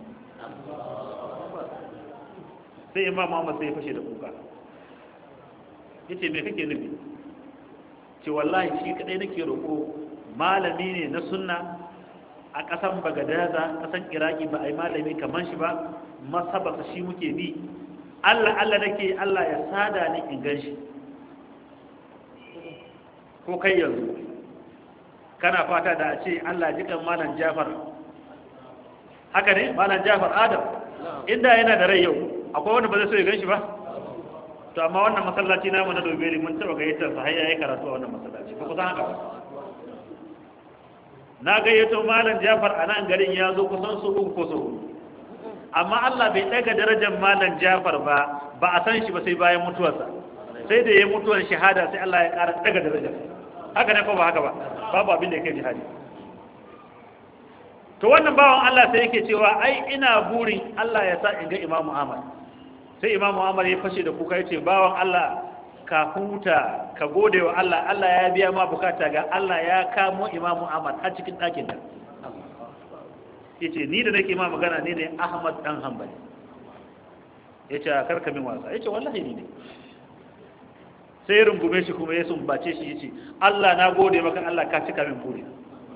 sai Imam Ahmad sai ya fashe da kuka yace me kake nufi ce wallahi shi kadai nake roƙo malami ne na sunna a ƙasan bagadaza ƙasan iraki ba a yi malami kamar shi ba masabasa shi muke bi allah allah nake allah ya sada ni in gan shi ko kai yanzu kana fata da a ce allah jikan malam jafar haka ne malam jafar adam inda yana da rai yau akwai wanda ba zai so ya gan shi ba to amma wannan masallaci namu na dobeli mun taba gayyatar sa har yayi karatu a wannan masallaci ko kusan haka ba na gayyato malam Jafar a nan garin ya zo kusan su uku ko su amma Allah bai daga darajar malam Jafar ba ba a san shi ba sai bayan mutuwarsa sai da yayi mutuwar shahada sai Allah ya ƙara daga darajar haka ne ko ba haka ba babu abin da yake jihadi to wannan bawan Allah sai yake cewa ai ina burin Allah ya sa in ga Imam Ahmad sai Imam Ahmad ya fashe da kuka yace bawan Allah ka huta ka gode wa Allah Allah ya biya ma bukata ga Allah ya kamo Imam Ahmad har cikin ɗakin da yace ni da nake ma magana ne ne Ahmad dan Hanbali yace karka min wasa yace wallahi ni ne sai ya rungume shi kuma ya sumbace shi yace Allah na gode maka Allah ka cika min buri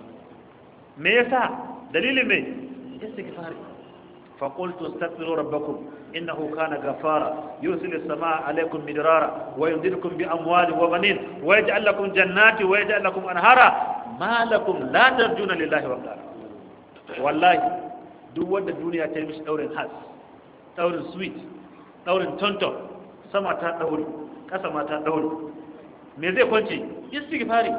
me yasa dalilin me istighfari fa qultu astaghfiru rabbakum innahu kana ghafara yursilu as-samaa alaykum midrara wa yumdidukum bi amwalin wa banin wa yaj'al lakum jannati wa yaj'al lakum anhara ma lakum la tarjuna lillahi waqara wallahi duk wanda duniya ta yi mishi daurin has daurin sweet daurin tonton sama ta daure kasa ma ta daure me zai kwance istighfari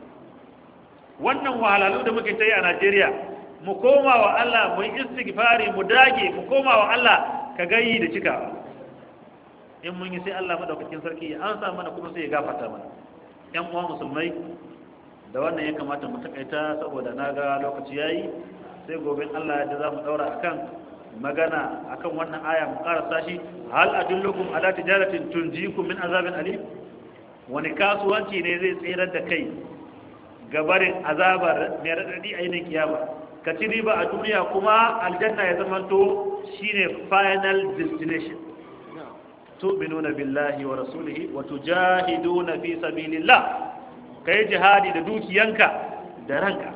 wannan wahalalu da muke ta yi a Najeriya mu koma wa Allah mu yi istighfari mu dage mu koma wa Allah ka gayi da cikawa in mun yi sai Allah madaukakin sarki ya ansa mana kuma sai ya gafarta mana ƴan uwa musulmai da wannan ya kamata mu takaita saboda na ga lokaci yayi sai gobe Allah ya za mu daura akan magana akan wannan aya mu karasa shi hal adullukum ala tijaratin tunjikum min azabin alim wani kasuwanci ne zai tsirar da kai gabarin azabar mai raɗaɗi a yinin kiyama ka ci riba a duniya kuma aljanna ya zamanto shine final destination tu'minuna billahi wa rasulihi wa tujahiduna fi sabilillah kai jihadi da dukiyanka da ranka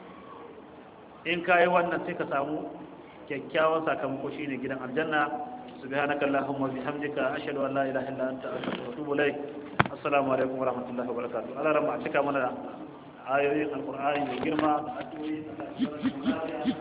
in kai wannan sai ka samu kyakkyawan sakamako shine gidan aljanna subhanaka allahumma bihamdika ashhadu an la ilaha illa anta astaghfiruka wa atubu ilaik assalamu alaikum wa rahmatullahi wa barakatuh Allah rahma cika mana ayoyin alqur'ani mai girma da addu'o'i